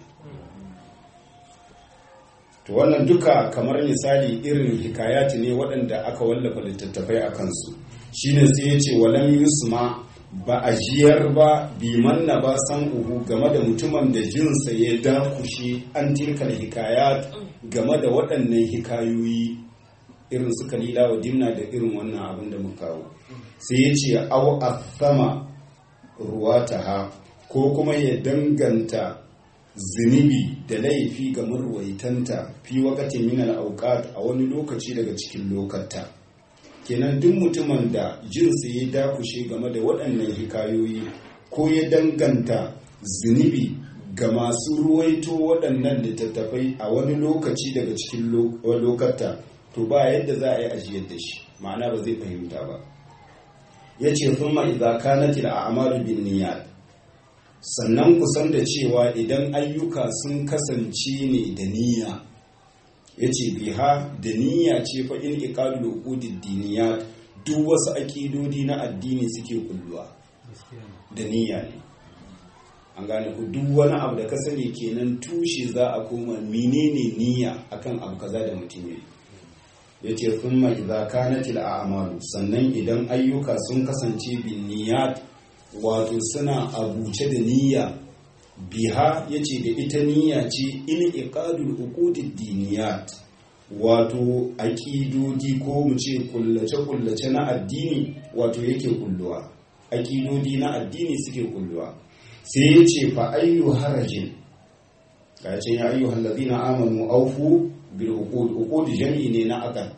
to wannan duka kamar misali irin hikayati ne waɗanda aka wallafa littattafai a kansu shine sai ya ce walam yusma ba a jiyar ba biman na ba san uhu game da mutumin da jinsa ya dakushe an tilkal hikayat game da waɗannan hikayoyi irin su kalila wa dimna da irin wannan abin da muka kawo sai ya ce au athama ruwataha ko kuma ya danganta zunubi da laifi ga marwaitanta fi wakati min al a wani lokaci daga cikin lokata kenan duk mutumin da jinsi ya dakushe game da waɗannan hikayoyi ko ya danganta zunubi ga masu ruwaito waɗannan littattafai a wani lokaci daga cikin lokata to ba yadda za a yi ajiyar da shi ma'ana ba zai fahimta ba ya ce thumma idza kanat al-a'malu bin niyyat sannan kusan da cewa idan ayyuka sun kasance ne da niyya ya ce biha da niyya ce fa in iqalu uqudid diniyat duk wasu aƙidodi na addini suke kulluwa da niyya ne an gane ku duk wani abu da ka sani kenan tushe za a koma menene niyya akan abu kaza da mutum yayi ya ce thumma idza kanat al sannan idan ayyuka sun kasance bin niyyat wato suna abuce da niyya biha yace da ita niyya ce in iqadul uqudid diniyat wato aƙidodi ko mu ce kullace-kullace na addini wato yake kulluwa aƙidodi na addini suke kulluwa sai ya ce fa ayyu harajin ka ce ya ayyu halladina amanu aufu bil uqud uqud jami'i ne na aqad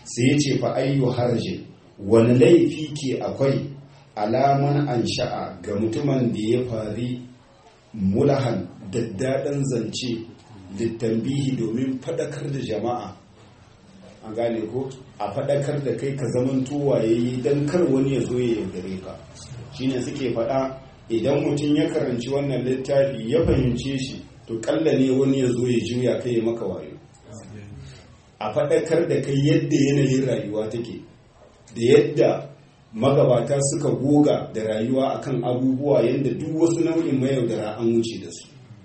sai ya ce fa ayyu harjin wani laifi ke akwai alaman an sha'a ga mutumin da ya fari mulahan daddaɗan zance littambihi domin faɗakar da jama'a an gane ko a faɗakar da kai ka zaman waye don kar wani ya zo ya yaudare ka shine suke faɗa idan mutum ya karanci wannan littafi ya fahimce shi to kalla ne wani ya zo ya juya kai ya maka wayo a faɗakar da kai yadda yanayin rayuwa take da yadda magabata suka goga da rayuwa akan abubuwa yadda duk wasu nau'in mayaudara an wuce da su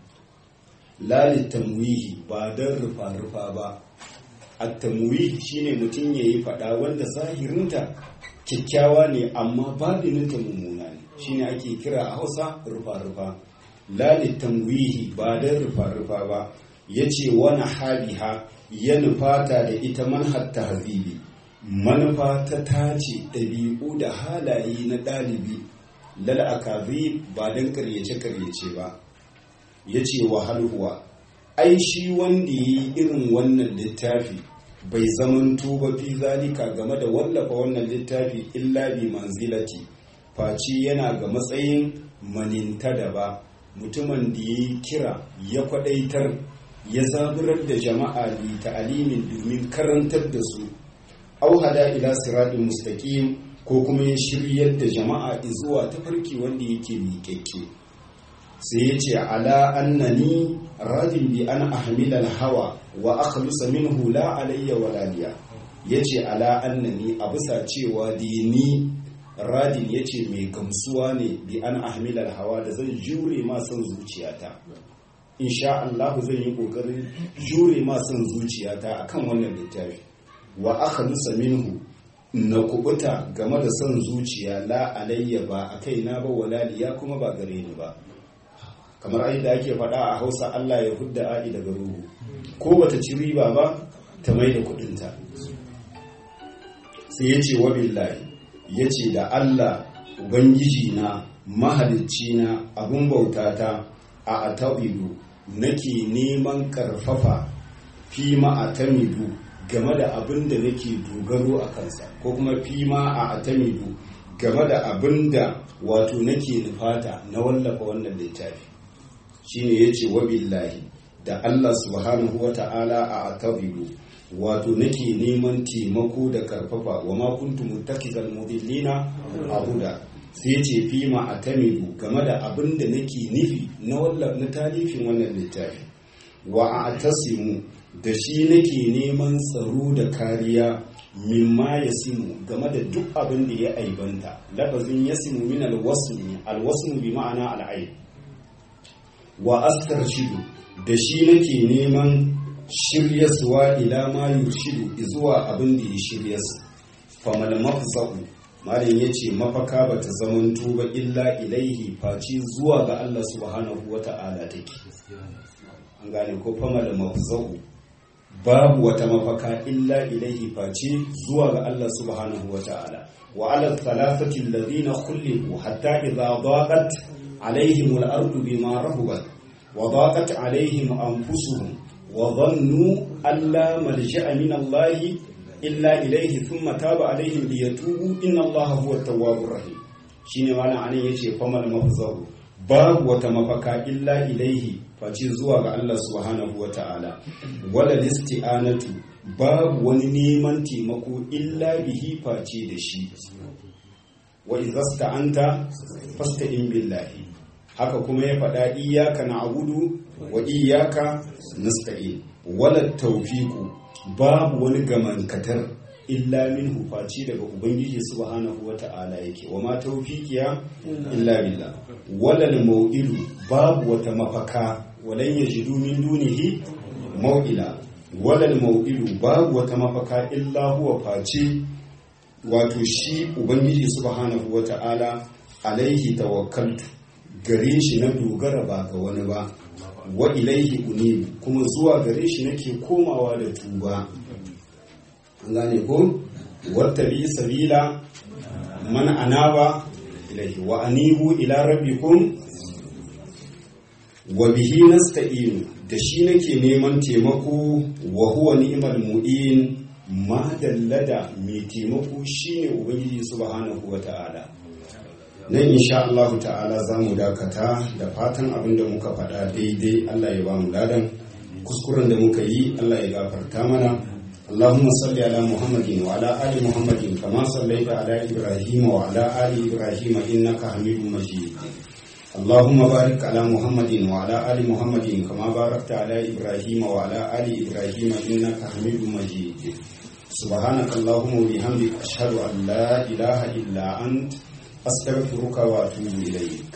lalit tamwihi ba don rufa-rufa ba a tamwihi shine mutum ya yi faɗa wanda zahirinta kyakkyawa ne amma babininta mummuna ne shine ake kira a hausa rufa-rufa lalit tamwihi ba don rufa-rufa ba ya ce wani haliha ya nufata da ita manhar tahzibi manufa ta tace ɗabi'u da halaye na ɗalibi lal'akazi ba don karyace-karyace ba ya ce wa halhuwa ai shi wanda ya yi irin wannan littafi bai zamanto ba fi zalika game da wallafa wannan littafi illa bi manzilati face yana ga matsayin maninta da ba mutumin da ya yi kira ya kwadaitar ya zaburar da jama'a li ta'alimin domin karantar da su au hada ila siratin mustaqim ko kuma ya shiryar da jama'a zuwa tafarki wanda yake miƙaƙƙe sai ya ce ala annani radin bi an ahmila hawa wa akhlusa minhu la alayya wala liya yace ala annani a bisa cewa dini radin yace mai gamsuwa ne bi an ahmila hawa da zan jure ma son zuciyata insha Allah zan yi kokarin jure ma son zuciyata akan wannan littafi wa akhlusa minhu na kubuta game da son zuciya la alayya ba a kaina ba wala liya kuma ba gare ni ba kamar ai da ake faɗa a hausa Allah ya hudda a'i daga ruhu ko bata ci riba ba ta mai da kudinta sai ya ce wa billahi ya ce da Allah ubangiji na mahalicci na abun bautata a atabidu nake neman karfafa fi ma'atamidu game da abin da nake dogaro a kansa ko kuma fi ma a atamidu game da abin da wato nake nufata na wallafa wannan littafi shine yace wa billahi da Allah subhanahu wa ta'ala a atabiru wato nake neman taimako da karfafa wa ma kuntu muttakizal mudillina abuda sai yace fi ma atamidu game da abin da nake nufi na wallafa na talifin wannan littafi wa atasimu da shi nake neman tsaro da kariya mimma ya simu game da duk abin da ya aibanta lafazin ya simu min alwasmi alwasmu bi ma'ana al'aib wa astarshidu da shi nake neman shiryaswa ila ma yurshidu zuwa abin da ya shiryas famal mafsa'u malin yace mafaka bata zamanto ba illa ilaihi faci zuwa ga Allah subhanahu wata'ala take an gane ko famal mafsa'u babu wata mafaka illa ilaihi face zuwa ga Allah subhanahu wata'ala wa ala thalathati alladhina khuliqu hatta idha daqat alaihim al-ardu bima rahubat وضاقت عليهم أنفسهم وظنوا أن لا ملجأ من الله إلا إليه ثم تاب عليهم ليتوبوا إن الله هو التواب الرحيم shine malam anan yace famal mafzahu babu wata mafaka illa ilaihi face zuwa ga Allah subhanahu wata'ala wala listi'anatu babu wani neman taimako illa bihi face da shi wa idza sta'anta fasta'in billahi haka kuma ya faɗa iyaka na abudu wa iyaka nasta'in wala tawfiqu babu wani gamankatar illa min hufaci daga ubangiji subhanahu wata'ala yake wa ma tawfiqiya illa billah wala mau'idu babu wata mafaka walan yajidu min dunihi mau'ila wala mau'idu babu wata mafaka illa huwa face wato shi ubangiji subhanahu wata'ala alaihi tawakkaltu gare shi na dogara ba ga wani ba wa ilaihi unibu kuma zuwa gare shi nake komawa da tuba an gane ko wata bi sabila man anaba ilaihi wa anibu ila rabbikum wa bihi nasta'inu da shi nake neman taimako wa huwa ni'mal mu'in madalla da mai taimako shine ubangiji subhanahu wa ta'ala nan insha Allah ta'ala za mu dakata da fatan abin da muka faɗa daidai Allah ya ba mu ladan kuskuren da muka yi Allah ya gafarta mana اللهم صل على محمد وعلى آل محمد كما صليت على إبراهيم وعلى آل إبراهيم إنك حميد مجيد اللهم بارك على محمد وعلى آل محمد كما باركت على إبراهيم وعلى آل إبراهيم إنك حميد مجيد سبحانك اللهم وبحمدك أشهد أن لا إله إلا أنت أستغفرك وأتوب إليك